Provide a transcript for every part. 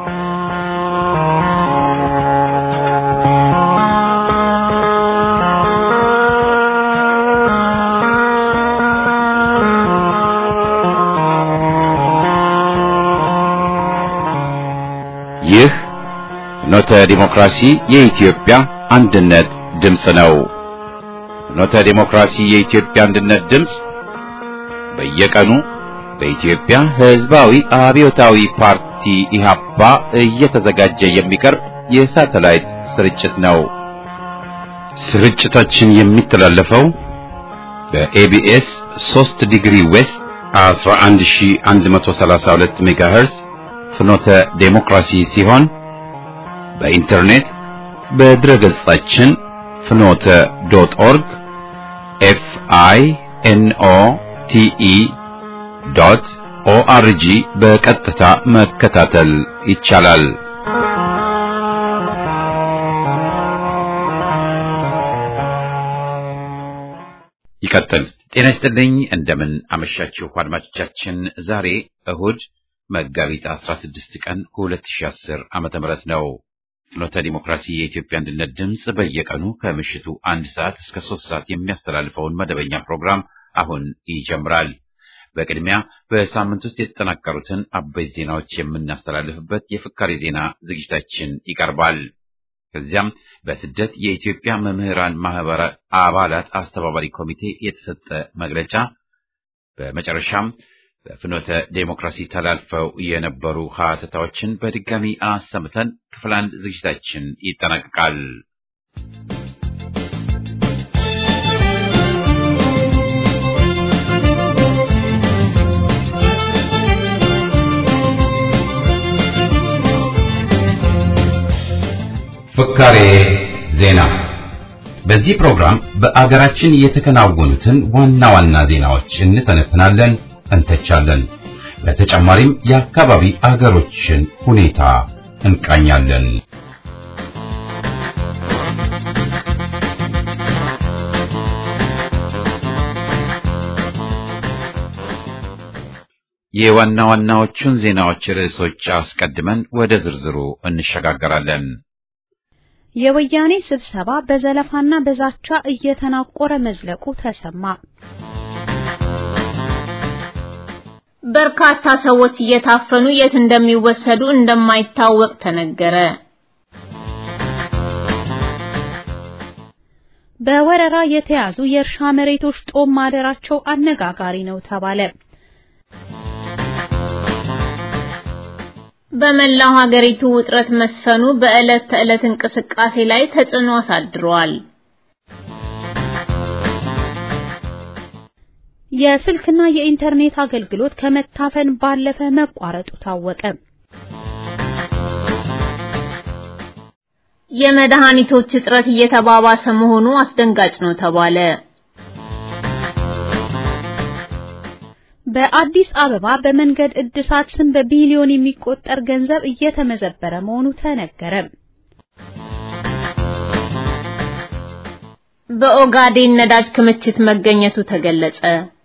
ይህ ፍኖተ ዲሞክራሲ የኢትዮጵያ አንድነት ድምፅ ነው። ፍኖተ ዲሞክራሲ የኢትዮጵያ አንድነት ድምፅ በየቀኑ በኢትዮጵያ ሕዝባዊ አብዮታዊ ፓርቲ ኢህአፓ እየተዘጋጀ የሚቀርብ የሳተላይት ስርጭት ነው። ስርጭታችን የሚተላለፈው በኤቢኤስ 3 ዲግሪ ዌስት 11132 ሜጋሄርዝ ፍኖተ ዴሞክራሲ ሲሆን በኢንተርኔት በድረ ገጻችን ፍኖተ ዶት ኦርግ ኤፍ አይ ኤን ኦ ቲ ኢ ዶት ኦአርጂ በቀጥታ መከታተል ይቻላል። ይቀጥል። ጤና ይስጥልኝ። እንደምን አመሻችሁ አድማጮቻችን። ዛሬ እሁድ መጋቢት 16 ቀን 2010 ዓመተ ምህረት ነው። ፍኖተ ዲሞክራሲ የኢትዮጵያ አንድነት ድምፅ በየቀኑ ከምሽቱ አንድ ሰዓት እስከ ሶስት ሰዓት የሚያስተላልፈውን መደበኛ ፕሮግራም አሁን ይጀምራል። በቅድሚያ በሳምንት ውስጥ የተጠናቀሩትን አበይት ዜናዎች የምናስተላልፍበት የፍካሬ ዜና ዝግጅታችን ይቀርባል። ከዚያም በስደት የኢትዮጵያ መምህራን ማህበር አባላት አስተባባሪ ኮሚቴ የተሰጠ መግለጫ፣ በመጨረሻም በፍኖተ ዴሞክራሲ ተላልፈው የነበሩ ሀተታዎችን በድጋሚ አሰምተን ክፍል አንድ ዝግጅታችን ይጠናቀቃል። ፍካሬ ዜና። በዚህ ፕሮግራም በአገራችን የተከናወኑትን ዋና ዋና ዜናዎች እንተነትናለን እንተቻለን። በተጨማሪም የአካባቢ አገሮችን ሁኔታ እንቃኛለን። የዋና ዋናዎቹን ዜናዎች ርዕሶች አስቀድመን ወደ ዝርዝሩ እንሸጋገራለን። የወያኔ ስብሰባ በዘለፋና በዛቻ እየተናቆረ መዝለቁ ተሰማ። በርካታ ሰዎች እየታፈኑ የት እንደሚወሰዱ እንደማይታወቅ ተነገረ። በወረራ የተያዙ የእርሻ መሬቶች ጦም ማደራቸው አነጋጋሪ ነው ተባለ። በመላው ሀገሪቱ ውጥረት መስፈኑ በዕለት ተዕለት እንቅስቃሴ ላይ ተጽዕኖ አሳድሯል። የስልክና የኢንተርኔት አገልግሎት ከመታፈን ባለፈ መቋረጡ ታወቀ። የመድኃኒቶች እጥረት እየተባባሰ መሆኑ አስደንጋጭ ነው ተባለ። በአዲስ አበባ በመንገድ እድሳት ስም በቢሊዮን የሚቆጠር ገንዘብ እየተመዘበረ መሆኑ ተነገረ። በኦጋዴን ነዳጅ ክምችት መገኘቱ ተገለጸ።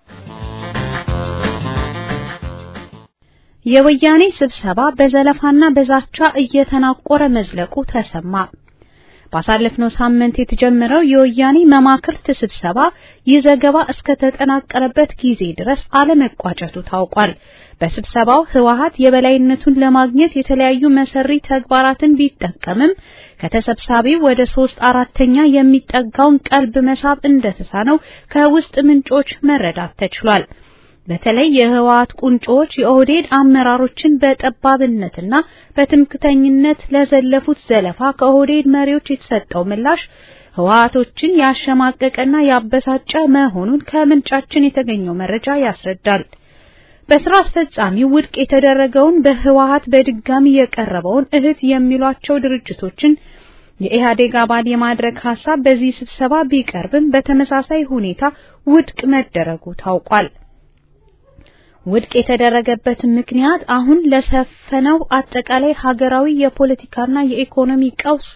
የወያኔ ስብሰባ በዘለፋና በዛቻ እየተናቆረ መዝለቁ ተሰማ። ባሳለፍነው ሳምንት የተጀመረው የወያኔ መማክርት ስብሰባ ይህ ዘገባ እስከተጠናቀረበት ጊዜ ድረስ አለመቋጨቱ ታውቋል። በስብሰባው ህወሓት የበላይነቱን ለማግኘት የተለያዩ መሰሪ ተግባራትን ቢጠቀምም ከተሰብሳቢው ወደ ሶስት አራተኛ የሚጠጋውን ቀልብ መሳብ እንደተሳነው ከውስጥ ምንጮች መረዳት ተችሏል። በተለይ የህወሓት ቁንጮዎች የኦህዴድ አመራሮችን በጠባብነትና በትምክተኝነት ለዘለፉት ዘለፋ ከኦህዴድ መሪዎች የተሰጠው ምላሽ ህወሓቶችን ያሸማቀቀና ያበሳጨ መሆኑን ከምንጫችን የተገኘው መረጃ ያስረዳል። በስራ አስፈጻሚው ውድቅ የተደረገውን በህወሓት በድጋሚ የቀረበውን እህት የሚሏቸው ድርጅቶችን የኢህአዴግ አባል የማድረግ ሐሳብ በዚህ ስብሰባ ቢቀርብም በተመሳሳይ ሁኔታ ውድቅ መደረጉ ታውቋል። ውድቅ የተደረገበት ምክንያት አሁን ለሰፈነው አጠቃላይ ሀገራዊ የፖለቲካና የኢኮኖሚ ቀውስ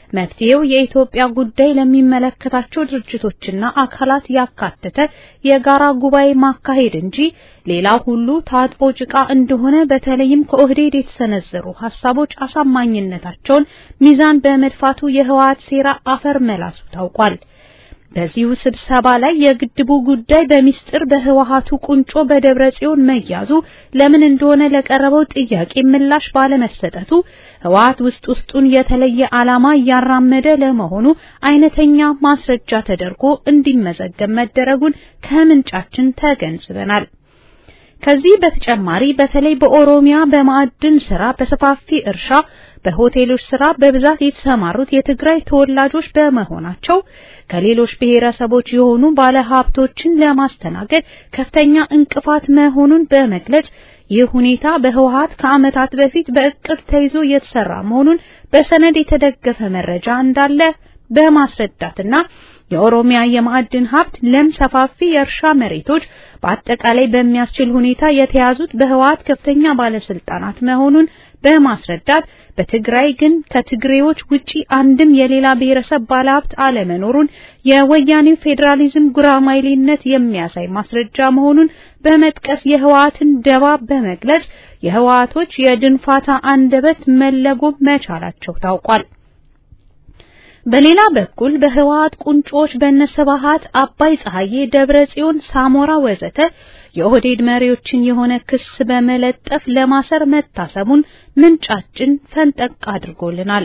መፍትሄው የኢትዮጵያ ጉዳይ ለሚመለከታቸው ድርጅቶችና አካላት ያካተተ የጋራ ጉባኤ ማካሄድ እንጂ ሌላ ሁሉ ታጥቦ ጭቃ እንደሆነ በተለይም ከኦህዴድ የተሰነዘሩ ሐሳቦች አሳማኝነታቸውን ሚዛን በመድፋቱ የህወሓት ሴራ አፈር መላሱ ታውቋል። በዚሁ ስብሰባ ላይ የግድቡ ጉዳይ በሚስጥር በህወሓቱ ቁንጮ በደብረ ጽዮን መያዙ ለምን እንደሆነ ለቀረበው ጥያቄ ምላሽ ባለመሰጠቱ ህወሓት ውስጥ ውስጡን የተለየ ዓላማ እያራመደ ለመሆኑ አይነተኛ ማስረጃ ተደርጎ እንዲመዘገብ መደረጉን ከምንጫችን ተገንዝበናል። ከዚህ በተጨማሪ በተለይ በኦሮሚያ በማዕድን ስራ፣ በሰፋፊ እርሻ፣ በሆቴሎች ስራ በብዛት የተሰማሩት የትግራይ ተወላጆች በመሆናቸው ከሌሎች ብሔረሰቦች የሆኑ ባለሀብቶችን ለማስተናገድ ከፍተኛ እንቅፋት መሆኑን በመግለጽ ይህ ሁኔታ በህወሓት ከዓመታት በፊት በእቅድ ተይዞ የተሰራ መሆኑን በሰነድ የተደገፈ መረጃ እንዳለ በማስረዳትና የኦሮሚያ የማዕድን ሀብት ለም ሰፋፊ የእርሻ መሬቶች በአጠቃላይ በሚያስችል ሁኔታ የተያዙት በህወሓት ከፍተኛ ባለስልጣናት መሆኑን በማስረዳት በትግራይ ግን ከትግሬዎች ውጪ አንድም የሌላ ብሔረሰብ ባለሀብት አለመኖሩን የወያኔው ፌዴራሊዝም ጉራማይሌነት የሚያሳይ ማስረጃ መሆኑን በመጥቀስ የህወሓትን ደባ በመግለጽ የህወሓቶች የድንፋታ አንደበት መለጎም መቻላቸው ታውቋል። በሌላ በኩል በህወሓት ቁንጮች በነስብሃት አባይ ፀሐዬ፣ ደብረ ጽዮን፣ ሳሞራ ወዘተ የኦህዴድ መሪዎችን የሆነ ክስ በመለጠፍ ለማሰር መታሰቡን ምንጫችን ፈንጠቅ አድርጎልናል።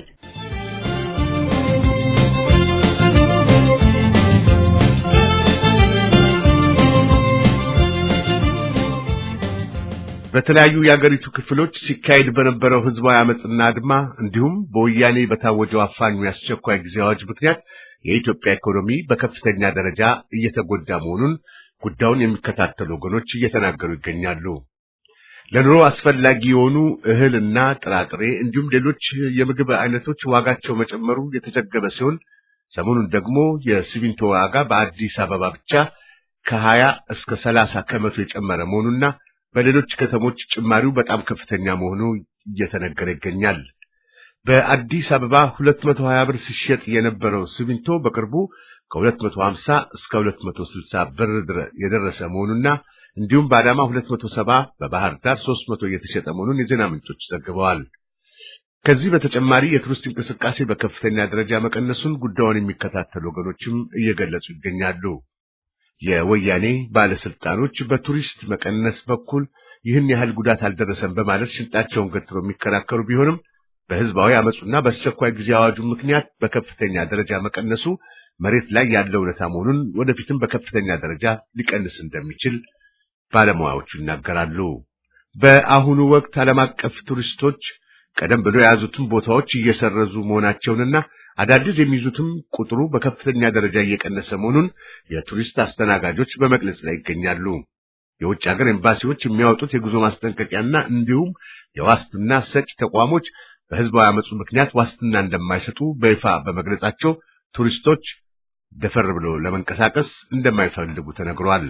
በተለያዩ የአገሪቱ ክፍሎች ሲካሄድ በነበረው ህዝባዊ አመጽና አድማ እንዲሁም በወያኔ በታወጀው አፋኙ የአስቸኳይ ጊዜ አዋጅ ምክንያት የኢትዮጵያ ኢኮኖሚ በከፍተኛ ደረጃ እየተጎዳ መሆኑን ጉዳዩን የሚከታተሉ ወገኖች እየተናገሩ ይገኛሉ። ለኑሮ አስፈላጊ የሆኑ እህልና ጥራጥሬ እንዲሁም ሌሎች የምግብ አይነቶች ዋጋቸው መጨመሩ የተዘገበ ሲሆን ሰሞኑን ደግሞ የሲሚንቶ ዋጋ በአዲስ አበባ ብቻ ከሀያ እስከ ሰላሳ ከመቶ የጨመረ መሆኑና በሌሎች ከተሞች ጭማሪው በጣም ከፍተኛ መሆኑ እየተነገረ ይገኛል። በአዲስ አበባ 220 ብር ሲሸጥ የነበረው ሲሚንቶ በቅርቡ ከ250 እስከ 260 ብር የደረሰ መሆኑና እንዲሁም በአዳማ 270 በባህር ዳር 300 እየተሸጠ መሆኑን የዜና ምንጮች ዘግበዋል። ከዚህ በተጨማሪ የቱሪስት እንቅስቃሴ በከፍተኛ ደረጃ መቀነሱን ጉዳዩን የሚከታተሉ ወገኖችም እየገለጹ ይገኛሉ። የወያኔ ባለስልጣኖች በቱሪስት መቀነስ በኩል ይህን ያህል ጉዳት አልደረሰም በማለት ሽንጣቸውን ገትረው የሚከራከሩ ቢሆንም በህዝባዊ አመፁና በአስቸኳይ ጊዜ አዋጁ ምክንያት በከፍተኛ ደረጃ መቀነሱ መሬት ላይ ያለው እውነታ መሆኑን ወደፊትም በከፍተኛ ደረጃ ሊቀንስ እንደሚችል ባለሙያዎቹ ይናገራሉ። በአሁኑ ወቅት ዓለም አቀፍ ቱሪስቶች ቀደም ብሎ የያዙትን ቦታዎች እየሰረዙ መሆናቸውንና አዳዲስ የሚይዙትም ቁጥሩ በከፍተኛ ደረጃ እየቀነሰ መሆኑን የቱሪስት አስተናጋጆች በመግለጽ ላይ ይገኛሉ። የውጭ ሀገር ኤምባሲዎች የሚያወጡት የጉዞ ማስጠንቀቂያና እንዲሁም የዋስትና ሰጪ ተቋሞች በህዝባዊ አመፁ ምክንያት ዋስትና እንደማይሰጡ በይፋ በመግለጻቸው ቱሪስቶች ደፈር ብሎ ለመንቀሳቀስ እንደማይፈልጉ ተነግሯል።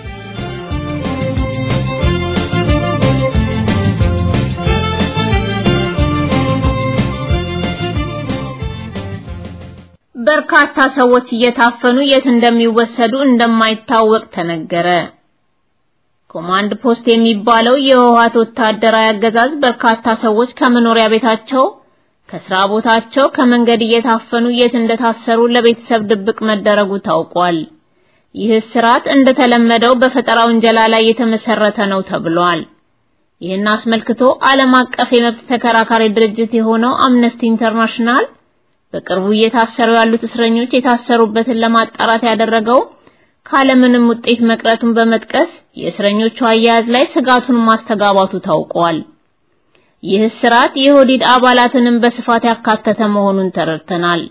በርካታ ሰዎች እየታፈኑ የት እንደሚወሰዱ እንደማይታወቅ ተነገረ። ኮማንድ ፖስት የሚባለው የህወሓት ወታደራዊ አገዛዝ በርካታ ሰዎች ከመኖሪያ ቤታቸው፣ ከስራ ቦታቸው፣ ከመንገድ እየታፈኑ የት እንደታሰሩ ለቤተሰብ ድብቅ መደረጉ ታውቋል። ይህ ስርዓት እንደተለመደው በፈጠራ ውንጀላ ላይ የተመሰረተ ነው ተብሏል። ይህን አስመልክቶ ዓለም አቀፍ የመብት ተከራካሪ ድርጅት የሆነው አምነስቲ ኢንተርናሽናል በቅርቡ እየታሰሩ ያሉት እስረኞች የታሰሩበትን ለማጣራት ያደረገው ካለምንም ውጤት መቅረቱን በመጥቀስ የእስረኞቹ አያያዝ ላይ ስጋቱን ማስተጋባቱ ታውቋል። ይህ ስርዓት የኦህዴድ አባላትንም በስፋት ያካተተ መሆኑን ተረድተናል።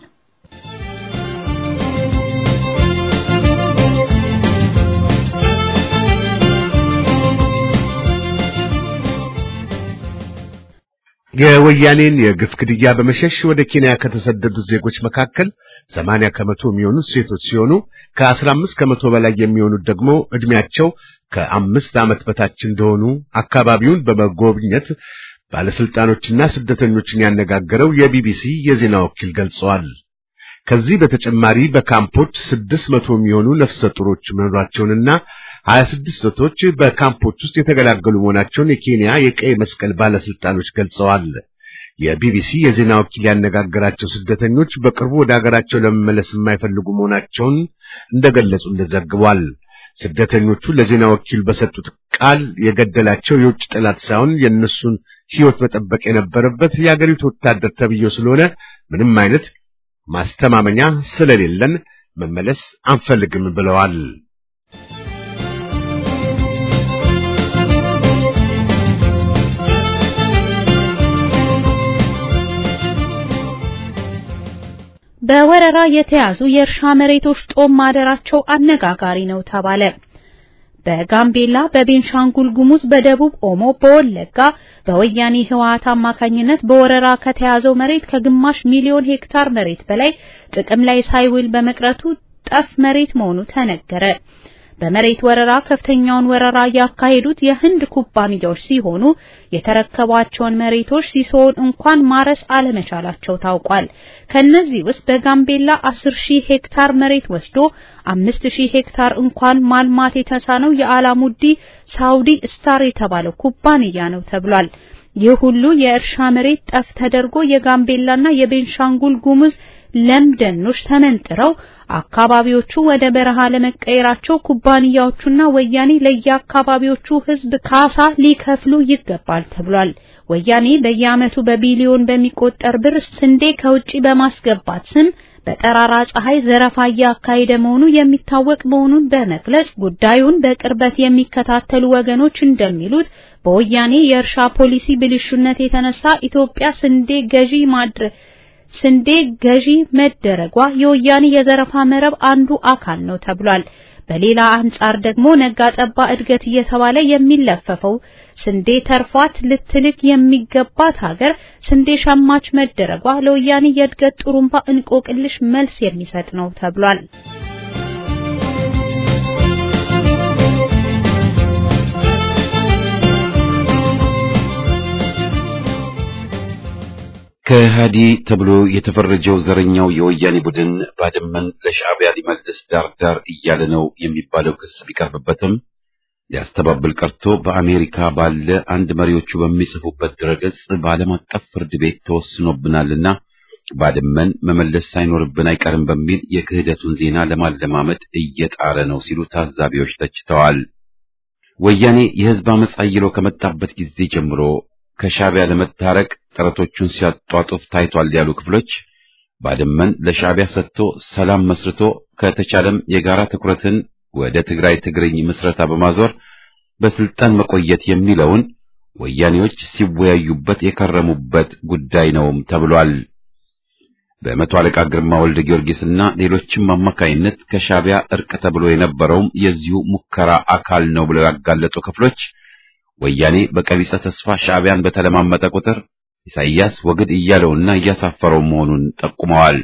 የወያኔን የግፍ ግድያ በመሸሽ ወደ ኬንያ ከተሰደዱት ዜጎች መካከል ሰማንያ ከመቶ የሚሆኑት ሴቶች ሲሆኑ ከአስራ አምስት ከመቶ በላይ የሚሆኑት ደግሞ ዕድሜያቸው ከአምስት ዓመት በታች እንደሆኑ አካባቢውን በመጎብኘት ባለስልጣኖችና ስደተኞችን ያነጋገረው የቢቢሲ የዜና ወኪል ገልጸዋል። ከዚህ በተጨማሪ በካምፖች ስድስት መቶ የሚሆኑ ነፍሰ ጡሮች መኖራቸውንና ሀያ ስድስት ሴቶች በካምፖች ውስጥ የተገላገሉ መሆናቸውን የኬንያ የቀይ መስቀል ባለስልጣኖች ገልጸዋል። የቢቢሲ የዜና ወኪል ያነጋገራቸው ስደተኞች በቅርቡ ወደ ሀገራቸው ለመመለስ የማይፈልጉ መሆናቸውን እንደገለጹ እንደዘግቧል። ስደተኞቹ ለዜና ወኪል በሰጡት ቃል የገደላቸው የውጭ ጠላት ሳይሆን የእነሱን ሕይወት መጠበቅ የነበረበት የአገሪቱ ወታደር ተብዬው ስለሆነ ምንም አይነት ማስተማመኛ ስለሌለን መመለስ አንፈልግም ብለዋል። በወረራ የተያዙ የእርሻ መሬቶች ጦም ማደራቸው አነጋጋሪ ነው ተባለ። በጋምቤላ፣ በቤንሻንጉል ጉሙዝ፣ በደቡብ ኦሞ፣ በወለጋ በወያኔ ህወሓት አማካኝነት በወረራ ከተያዘው መሬት ከግማሽ ሚሊዮን ሄክታር መሬት በላይ ጥቅም ላይ ሳይውል በመቅረቱ ጠፍ መሬት መሆኑ ተነገረ። በመሬት ወረራ ከፍተኛውን ወረራ ያካሄዱት የህንድ ኩባንያዎች ሲሆኑ የተረከቧቸውን መሬቶች ሲሶውን እንኳን ማረስ አለመቻላቸው ታውቋል። ከነዚህ ውስጥ በጋምቤላ 10 ሺህ ሄክታር መሬት ወስዶ 5 ሺህ ሄክታር እንኳን ማልማት የተሳነው የአላሙዲ ሳውዲ ስታር የተባለው ኩባንያ ነው ተብሏል። ይህ ሁሉ የእርሻ መሬት ጠፍ ተደርጎ የጋምቤላና የቤንሻንጉል ጉሙዝ ለም ደኖች ተመንጥረው አካባቢዎቹ ወደ በረሃ ለመቀየራቸው ኩባንያዎቹና ወያኔ ለየአካባቢዎቹ ህዝብ ካሳ ሊከፍሉ ይገባል ተብሏል። ወያኔ በየዓመቱ በቢሊዮን በሚቆጠር ብር ስንዴ ከውጪ በማስገባት ስም በጠራራ ፀሐይ ዘረፋ እያካሄደ መሆኑ የሚታወቅ መሆኑን በመግለጽ ጉዳዩን በቅርበት የሚከታተሉ ወገኖች እንደሚሉት በወያኔ የእርሻ ፖሊሲ ብልሹነት የተነሳ ኢትዮጵያ ስንዴ ገዢ ማድረግ ስንዴ ገዢ መደረጓ የወያኔ የዘረፋ መረብ አንዱ አካል ነው ተብሏል። በሌላ አንጻር ደግሞ ነጋ ጠባ እድገት እየተባለ የሚለፈፈው ስንዴ ተርፏት ልትልክ የሚገባት ሀገር ስንዴ ሸማች መደረጓ ለወያኔ የእድገት ጥሩምባ እንቆቅልሽ መልስ የሚሰጥ ነው ተብሏል። ከሃዲ ተብሎ የተፈረጀው ዘረኛው የወያኔ ቡድን ባድመን ለሻዕቢያ ሊመልስ ዳርዳር እያለ ነው የሚባለው ክስ ቢቀርብበትም ሊያስተባብል ቀርቶ በአሜሪካ ባለ አንድ መሪዎቹ በሚጽፉበት ድረገጽ በዓለም አቀፍ ፍርድ ቤት ተወስኖብናልና ባድመን መመለስ ሳይኖርብን አይቀርም በሚል የክህደቱን ዜና ለማለማመድ እየጣረ ነው ሲሉ ታዛቢዎች ተችተዋል። ወያኔ የህዝብ አመፅ አይሎ ከመጣበት ጊዜ ጀምሮ ከሻዕቢያ ለመታረቅ ጥረቶቹን ሲያጧጡፍ ታይቷል ያሉ ክፍሎች ባድመን ለሻዕቢያ ሰጥቶ ሰላም መስርቶ ከተቻለም የጋራ ትኩረትን ወደ ትግራይ ትግርኝ ምስረታ በማዞር በስልጣን መቆየት የሚለውን ወያኔዎች ሲወያዩበት የከረሙበት ጉዳይ ነውም ተብሏል። በመቶ አለቃ ግርማ ወልደ ጊዮርጊስና ሌሎችም አማካይነት ከሻዕቢያ እርቅ ተብሎ የነበረውም የዚሁ ሙከራ አካል ነው ብለው ያጋለጡ ክፍሎች ወያኔ በቀቢጸ ተስፋ ሻዕቢያን በተለማመጠ ቁጥር ኢሳይያስ ወግድ እያለውና እያሳፈረው መሆኑን ጠቁመዋል።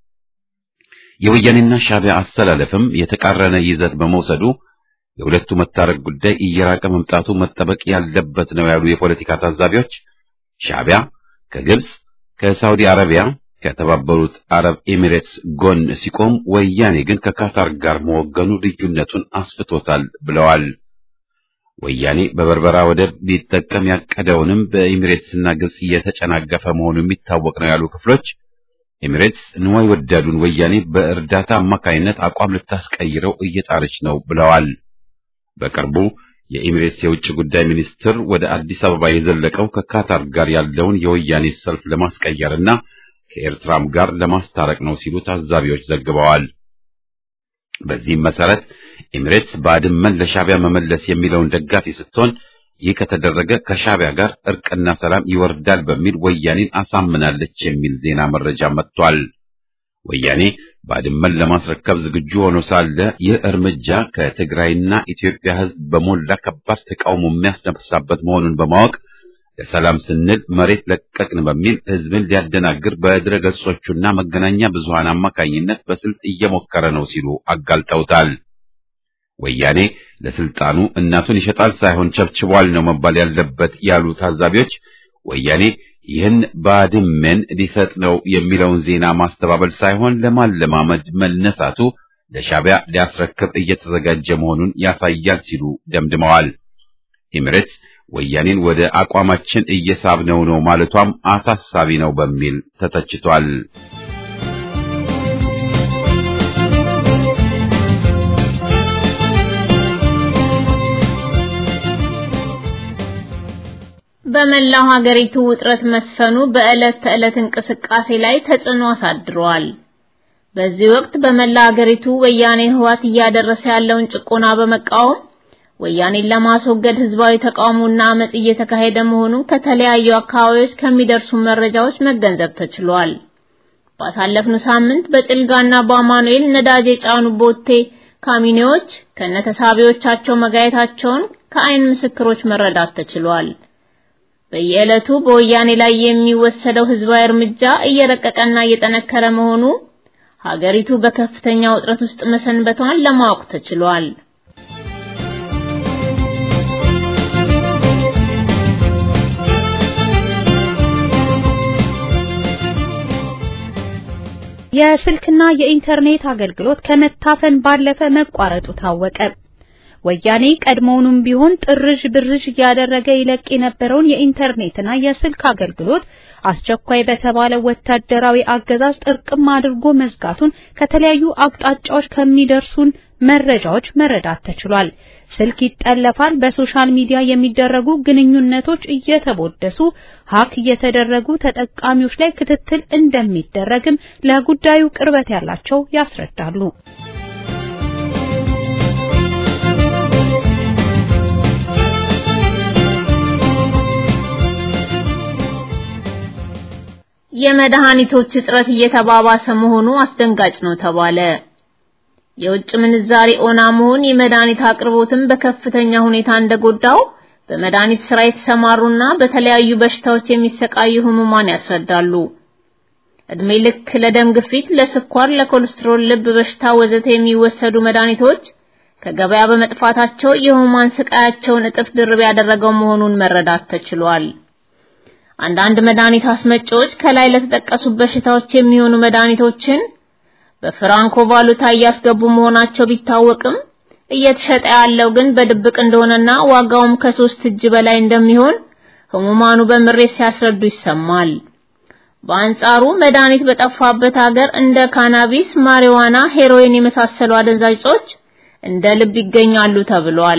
የወያኔና ሻዕቢያ አስተላለፍም የተቃረነ ይዘት በመውሰዱ የሁለቱ መታረቅ ጉዳይ እየራቀ መምጣቱ መጠበቅ ያለበት ነው ያሉ የፖለቲካ ታዛቢዎች ሻዕቢያ ከግብጽ፣ ከሳውዲ አረቢያ፣ ከተባበሩት አረብ ኤሚሬትስ ጎን ሲቆም ወያኔ ግን ከካታር ጋር መወገኑ ልዩነቱን አስፍቶታል ብለዋል። ወያኔ በበርበራ ወደብ ሊጠቀም ያቀደውንም በኤሚሬትስና ግብጽ እየተጨናገፈ መሆኑ የሚታወቅ ነው ያሉ ክፍሎች ኤሚሬትስ ንዋይ ወዳዱን ወያኔ በእርዳታ አማካይነት አቋም ልታስቀይረው እየጣረች ነው ብለዋል። በቅርቡ የኤሚሬትስ የውጭ ጉዳይ ሚኒስትር ወደ አዲስ አበባ የዘለቀው ከካታር ጋር ያለውን የወያኔ ሰልፍ ለማስቀየርና ከኤርትራም ጋር ለማስታረቅ ነው ሲሉ ታዛቢዎች ዘግበዋል። በዚህም መሰረት ኤሚሬትስ ባድመን ለሻዕቢያ መመለስ የሚለውን ደጋፊ ስትሆን ይህ ከተደረገ ከሻዕቢያ ጋር እርቅና ሰላም ይወርዳል በሚል ወያኔን አሳምናለች የሚል ዜና መረጃ መጥቷል። ወያኔ ባድመን ለማስረከብ ዝግጁ ሆኖ ሳለ ይህ እርምጃ ከትግራይና ኢትዮጵያ ሕዝብ በሞላ ከባድ ተቃውሞ የሚያስነሳበት መሆኑን በማወቅ ለሰላም ስንል መሬት ለቀቅን በሚል ሕዝብን ሊያደናግር በድረ ገጾቹና መገናኛ ብዙሃን አማካኝነት በስልት እየሞከረ ነው ሲሉ አጋልጠውታል። ወያኔ ለስልጣኑ እናቱን ይሸጣል ሳይሆን ቸብችቧል ነው መባል ያለበት ያሉ ታዛቢዎች ወያኔ ይህን ባድመን ሊሰጥ ነው የሚለውን ዜና ማስተባበል ሳይሆን ለማለማመድ መነሳቱ ለሻዕቢያ ሊያስረክብ እየተዘጋጀ መሆኑን ያሳያል ሲሉ ደምድመዋል። ኤሚሬትስ ወያኔን ወደ አቋማችን እየሳብነው ነው ማለቷም አሳሳቢ ነው በሚል ተተችቷል። በመላው ሀገሪቱ ውጥረት መስፈኑ በዕለት ተዕለት እንቅስቃሴ ላይ ተጽዕኖ አሳድሯል። በዚህ ወቅት በመላ ሀገሪቱ ወያኔ ህዋት እያደረሰ ያለውን ጭቆና በመቃወም ወያኔን ለማስወገድ ህዝባዊ ተቃውሞና አመጽ እየተካሄደ መሆኑን ከተለያዩ አካባቢዎች ከሚደርሱ መረጃዎች መገንዘብ ተችሏል። ባሳለፍነው ሳምንት በጭልጋና በአማኑኤል ነዳጅ የጫኑ ቦቴ ካሚኔዎች ከነተሳቢዎቻቸው መጋየታቸውን ከአይን ምስክሮች መረዳት ተችሏል። በየዕለቱ በወያኔ ላይ የሚወሰደው ህዝባዊ እርምጃ እየረቀቀና እየጠነከረ መሆኑ ሀገሪቱ በከፍተኛ ውጥረት ውስጥ መሰንበቷን ለማወቅ ተችሏል። የስልክና የኢንተርኔት አገልግሎት ከመታፈን ባለፈ መቋረጡ ታወቀ። ወያኔ ቀድሞውንም ቢሆን ጥርዥ ብርዥ እያደረገ ይለቅ የነበረውን የኢንተርኔትና የስልክ አገልግሎት አስቸኳይ በተባለ ወታደራዊ አገዛዝ ጥርቅም አድርጎ መዝጋቱን ከተለያዩ አቅጣጫዎች ከሚደርሱን መረጃዎች መረዳት ተችሏል። ስልክ ይጠለፋል፣ በሶሻል ሚዲያ የሚደረጉ ግንኙነቶች እየተቦደሱ ሀክ እየተደረጉ ተጠቃሚዎች ላይ ክትትል እንደሚደረግም ለጉዳዩ ቅርበት ያላቸው ያስረዳሉ። የመድኃኒቶች እጥረት እየተባባሰ መሆኑ አስደንጋጭ ነው ተባለ። የውጭ ምንዛሪ ኦና መሆን የመድኃኒት አቅርቦትን በከፍተኛ ሁኔታ እንደጎዳው በመድኃኒት ስራ የተሰማሩና በተለያዩ በሽታዎች የሚሰቃዩ ህሙማን ያስረዳሉ። እድሜ ልክ ለደም ግፊት፣ ለስኳር፣ ለኮሌስትሮል፣ ልብ በሽታ ወዘተ የሚወሰዱ መድኃኒቶች ከገበያ በመጥፋታቸው የህሙማን ስቃያቸውን እጥፍ ድርብ ያደረገው መሆኑን መረዳት ተችሏል። አንዳንድ መድኃኒት አስመጪዎች ከላይ ለተጠቀሱ በሽታዎች የሚሆኑ መድኃኒቶችን በፍራንኮ ቫሉታ እያስገቡ መሆናቸው ቢታወቅም እየተሸጠ ያለው ግን በድብቅ እንደሆነና ዋጋውም ከሶስት እጅ በላይ እንደሚሆን ህሙማኑ በምሬት ሲያስረዱ ይሰማል። በአንጻሩ መድኃኒት በጠፋበት ሀገር እንደ ካናቢስ፣ ማሪዋና፣ ሄሮይን የመሳሰሉ አደንዛዥ እጾች እንደ ልብ ይገኛሉ ተብሏል።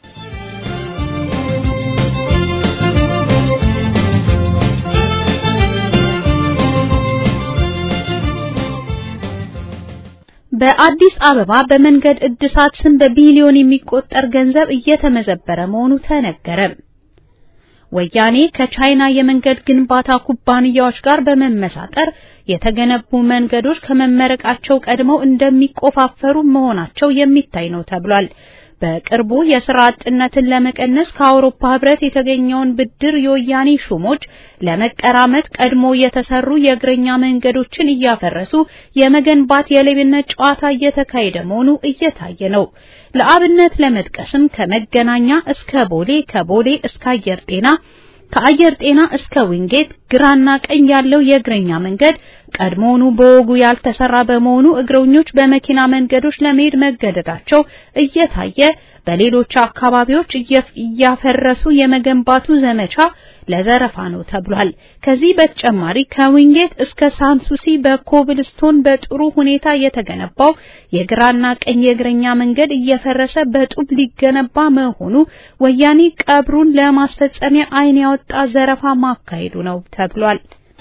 በአዲስ አበባ በመንገድ እድሳት ስም በቢሊዮን የሚቆጠር ገንዘብ እየተመዘበረ መሆኑ ተነገረ። ወያኔ ከቻይና የመንገድ ግንባታ ኩባንያዎች ጋር በመመሳጠር የተገነቡ መንገዶች ከመመረቃቸው ቀድመው እንደሚቆፋፈሩ መሆናቸው የሚታይ ነው ተብሏል። በቅርቡ የስራ አጥነትን ለመቀነስ ከአውሮፓ ህብረት የተገኘውን ብድር የወያኔ ሹሞች ለመቀራመት ቀድሞ የተሰሩ የእግረኛ መንገዶችን እያፈረሱ የመገንባት የሌብነት ጨዋታ እየተካሄደ መሆኑ እየታየ ነው። ለአብነት ለመጥቀስም ከመገናኛ እስከ ቦሌ፣ ከቦሌ እስከ አየር ጤና ከአየር ጤና እስከ ዊንጌት ግራና ቀኝ ያለው የእግረኛ መንገድ ቀድሞውኑ በወጉ ያልተሰራ በመሆኑ እግረኞች በመኪና መንገዶች ለመሄድ መገደዳቸው እየታየ በሌሎች አካባቢዎች እያፈረሱ የመገንባቱ ዘመቻ ለዘረፋ ነው ተብሏል። ከዚህ በተጨማሪ ከዊንጌት እስከ ሳንሱሲ በኮብልስቶን በጥሩ ሁኔታ የተገነባው የግራና ቀኝ የእግረኛ መንገድ እየፈረሰ በጡብ ሊገነባ መሆኑ ወያኔ ቀብሩን ለማስፈጸሚያ ዓይን ያወጣ ዘረፋ ማካሄዱ ነው ተብሏል።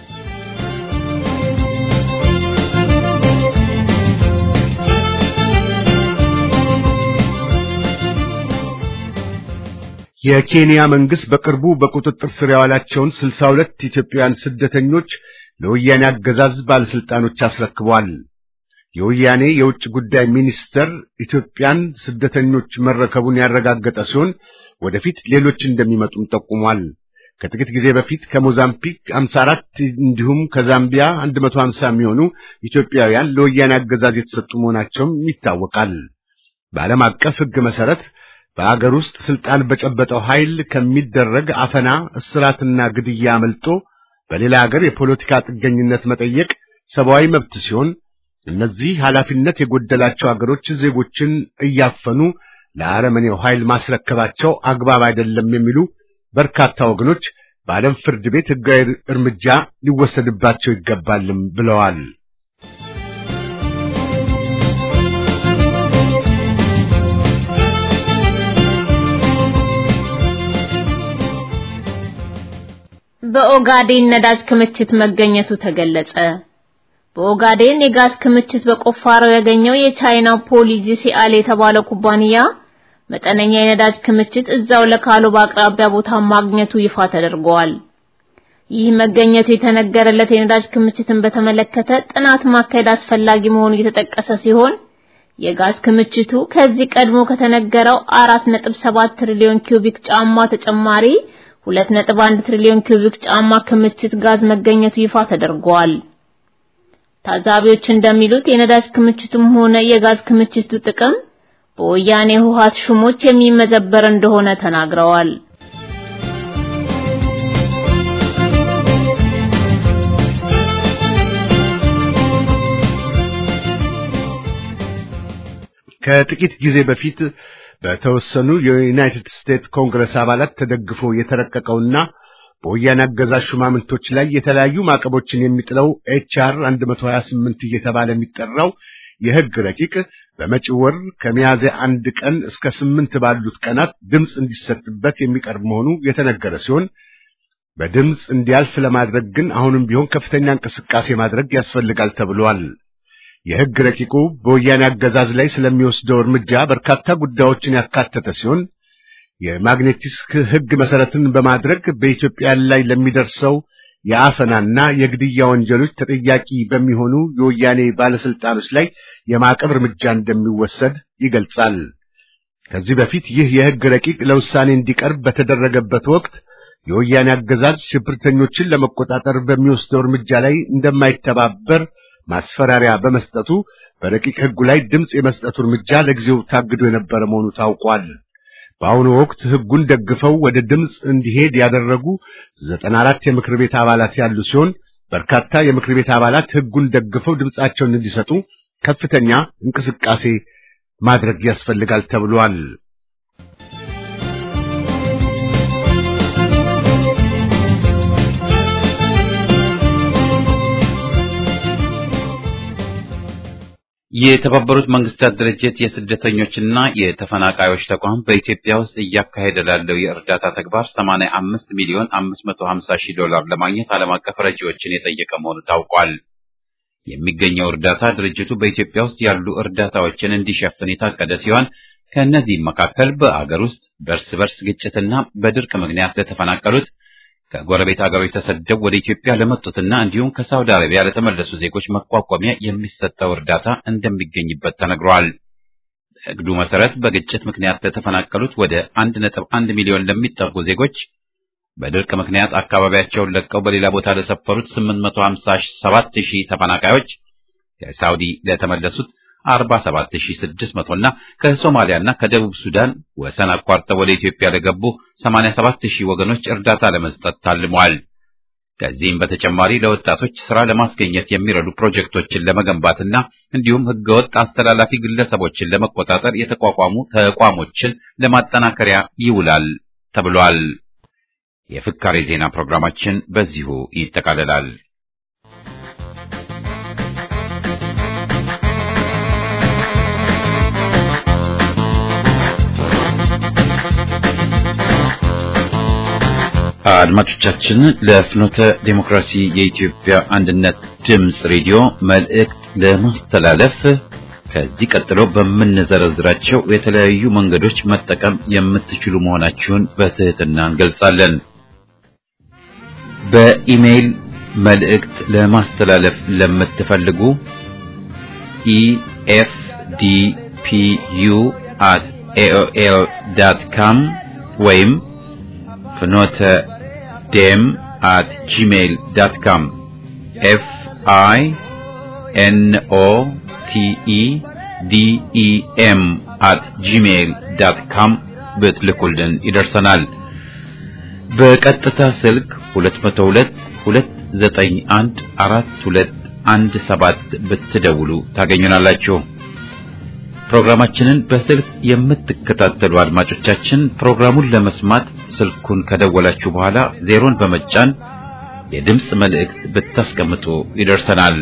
የኬንያ መንግስት በቅርቡ በቁጥጥር ስር ያዋላቸውን 62 ኢትዮጵያውያን ስደተኞች ለወያኔ አገዛዝ ባለስልጣኖች አስረክቧል። የወያኔ የውጭ ጉዳይ ሚኒስተር ኢትዮጵያን ስደተኞች መረከቡን ያረጋገጠ ሲሆን ወደፊት ሌሎች እንደሚመጡም ጠቁሟል። ከጥቂት ጊዜ በፊት ከሞዛምቢክ 54 እንዲሁም ከዛምቢያ 150 የሚሆኑ ኢትዮጵያውያን ለወያኔ አገዛዝ የተሰጡ መሆናቸውም ይታወቃል። በዓለም አቀፍ ሕግ መሰረት በአገር ውስጥ ስልጣን በጨበጠው ኃይል ከሚደረግ አፈና፣ እስራትና ግድያ አመልጦ በሌላ አገር የፖለቲካ ጥገኝነት መጠየቅ ሰብአዊ መብት ሲሆን እነዚህ ኃላፊነት የጎደላቸው አገሮች ዜጎችን እያፈኑ ለአረመኔው ኃይል ማስረከባቸው አግባብ አይደለም የሚሉ በርካታ ወገኖች በዓለም ፍርድ ቤት ሕጋዊ እርምጃ ሊወሰድባቸው ይገባልም ብለዋል። በኦጋዴን ነዳጅ ክምችት መገኘቱ ተገለጸ። በኦጋዴን የጋዝ ክምችት በቁፋሮ ያገኘው የቻይናው ፖሊጂሲአል የተባለው ኩባንያ መጠነኛ የነዳጅ ክምችት እዛው ለካሎባ አቅራቢያ ቦታ ማግኘቱ ይፋ ተደርጓል። ይህ መገኘቱ የተነገረለት የነዳጅ ክምችትን በተመለከተ ጥናት ማካሄድ አስፈላጊ መሆኑ እየተጠቀሰ ሲሆን የጋዝ ክምችቱ ከዚህ ቀድሞ ከተነገረው 4.7 ትሪሊዮን ኪዩቢክ ጫማ ተጨማሪ 2.1 ትሪሊዮን ኪዩቢክ ጫማ ክምችት ጋዝ መገኘቱ ይፋ ተደርጓል። ታዛቢዎች እንደሚሉት የነዳጅ ክምችቱም ሆነ የጋዝ ክምችቱ ጥቅም በወያኔ ህወሓት ሹሞች የሚመዘበር እንደሆነ ተናግረዋል። ከጥቂት ጊዜ በፊት በተወሰኑ የዩናይትድ ስቴትስ ኮንግረስ አባላት ተደግፎ የተረቀቀውና በወያኔ አገዛዝ ሹማምንቶች ላይ የተለያዩ ማዕቀቦችን የሚጥለው ኤችአር 128 እየተባለ የሚጠራው የህግ ረቂቅ በመጪው ወር ከሚያዝያ አንድ ቀን እስከ ስምንት ባሉት ቀናት ድምፅ እንዲሰጥበት የሚቀርብ መሆኑ የተነገረ ሲሆን በድምፅ እንዲያልፍ ለማድረግ ግን አሁንም ቢሆን ከፍተኛ እንቅስቃሴ ማድረግ ያስፈልጋል ተብሏል። የህግ ረቂቁ በወያኔ አገዛዝ ላይ ስለሚወስደው እርምጃ በርካታ ጉዳዮችን ያካተተ ሲሆን የማግኔቲስክ ህግ መሰረትን በማድረግ በኢትዮጵያ ላይ ለሚደርሰው የአፈናና የግድያ ወንጀሎች ተጠያቂ በሚሆኑ የወያኔ ባለስልጣኖች ላይ የማዕቀብ እርምጃ እንደሚወሰድ ይገልጻል። ከዚህ በፊት ይህ የህግ ረቂቅ ለውሳኔ እንዲቀርብ በተደረገበት ወቅት የወያኔ አገዛዝ ሽብርተኞችን ለመቆጣጠር በሚወስደው እርምጃ ላይ እንደማይተባበር ማስፈራሪያ በመስጠቱ በረቂቅ ህጉ ላይ ድምፅ የመስጠቱ እርምጃ ለጊዜው ታግዶ የነበረ መሆኑ ታውቋል። በአሁኑ ወቅት ህጉን ደግፈው ወደ ድምፅ እንዲሄድ ያደረጉ ዘጠና አራት የምክር ቤት አባላት ያሉ ሲሆን በርካታ የምክር ቤት አባላት ህጉን ደግፈው ድምፃቸውን እንዲሰጡ ከፍተኛ እንቅስቃሴ ማድረግ ያስፈልጋል ተብሏል። የተባበሩት መንግስታት ድርጅት የስደተኞችና የተፈናቃዮች ተቋም በኢትዮጵያ ውስጥ እያካሄደ ላለው የእርዳታ ተግባር 85 ሚሊዮን 550 ሺህ ዶላር ለማግኘት ዓለም አቀፍ ረጂዎችን የጠየቀ መሆኑ ታውቋል። የሚገኘው እርዳታ ድርጅቱ በኢትዮጵያ ውስጥ ያሉ እርዳታዎችን እንዲሸፍን የታቀደ ሲሆን ከእነዚህም መካከል በአገር ውስጥ በእርስ በርስ ግጭትና በድርቅ ምክንያት ለተፈናቀሉት ከጎረቤት ሀገሮች ተሰደው ወደ ኢትዮጵያ ለመጡትና እንዲሁም ከሳውዲ አረቢያ ለተመለሱ ዜጎች መቋቋሚያ የሚሰጠው እርዳታ እንደሚገኝበት ተነግሯል። በእቅዱ መሰረት በግጭት ምክንያት ለተፈናቀሉት ወደ 1.1 ሚሊዮን ለሚጠጉ ዜጎች፣ በድርቅ ምክንያት አካባቢያቸውን ለቀው በሌላ ቦታ ለሰፈሩት 857 ሺህ ተፈናቃዮች፣ ከሳውዲ ለተመለሱት 47600 እና ከሶማሊያና ከደቡብ ሱዳን ወሰን አቋርጠው ወደ ኢትዮጵያ ለገቡ 87000 ወገኖች እርዳታ ለመስጠት ታልሟል። ከዚህም በተጨማሪ ለወጣቶች ስራ ለማስገኘት የሚረዱ ፕሮጀክቶችን ለመገንባትና እንዲሁም ህገወጥ አስተላላፊ ግለሰቦችን ለመቆጣጠር የተቋቋሙ ተቋሞችን ለማጠናከሪያ ይውላል ተብሏል። የፍካሬ ዜና ፕሮግራማችን በዚሁ ይጠቃልላል። አድማጮቻችን ለፍኖተ ዴሞክራሲ የኢትዮጵያ አንድነት ድምፅ ሬዲዮ መልእክት ለማስተላለፍ ከዚህ ቀጥሎ በምንዘረዝራቸው የተለያዩ መንገዶች መጠቀም የምትችሉ መሆናችሁን በትህትና እንገልጻለን። በኢሜይል መልእክት ለማስተላለፍ ለምትፈልጉ ኢኤፍዲፒዩ አት ኤኦኤል ዳት ካም ወይም ፍኖተ ዴም አት ጂሜይል ዳት ካም ኤፍ አይ ኤን ኦ ቲ ኢ ዲ ኢ ኤም አት ጂሜይል ዳት ካም ብትልኩልን ይደርሰናል። በቀጥታ ስልክ 202 291 4217 ብትደውሉ ታገኙናላችሁ። ፕሮግራማችንን በስልክ የምትከታተሉ አድማጮቻችን ፕሮግራሙን ለመስማት ስልኩን ከደወላችሁ በኋላ ዜሮን በመጫን የድምፅ መልእክት ብታስቀምጡ ይደርሰናል።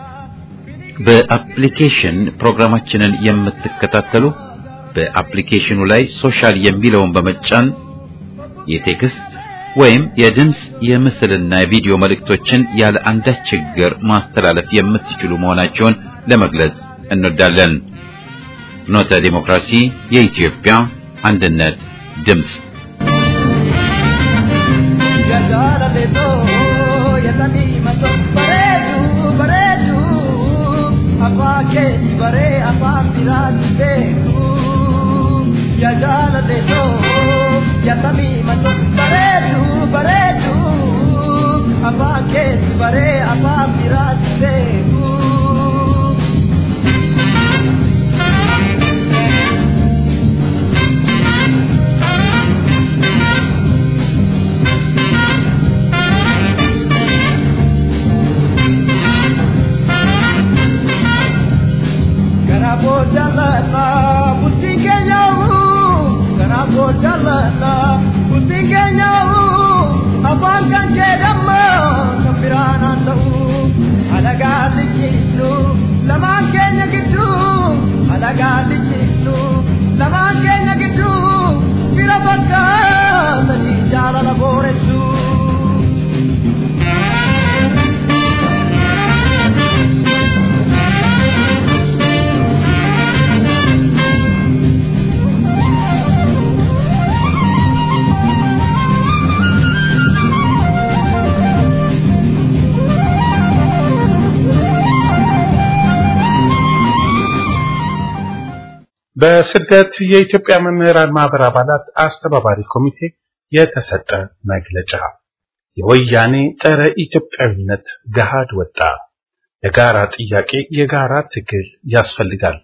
በአፕሊኬሽን ፕሮግራማችንን የምትከታተሉ በአፕሊኬሽኑ ላይ ሶሻል የሚለውን በመጫን የቴክስት ወይም የድምፅ የምስልና የቪዲዮ መልእክቶችን ያለ አንዳች ችግር ማስተላለፍ የምትችሉ መሆናቸውን ለመግለጽ እንወዳለን። ፍኖተ ዲሞክራሲ የኢትዮጵያ አንድነት ድምፅ በስደት የኢትዮጵያ መምህራን ማህበር አባላት አስተባባሪ ኮሚቴ የተሰጠ መግለጫ የወያኔ ጸረ ኢትዮጵያዊነት ገሃድ ወጣ። የጋራ ጥያቄ የጋራ ትግል ያስፈልጋል።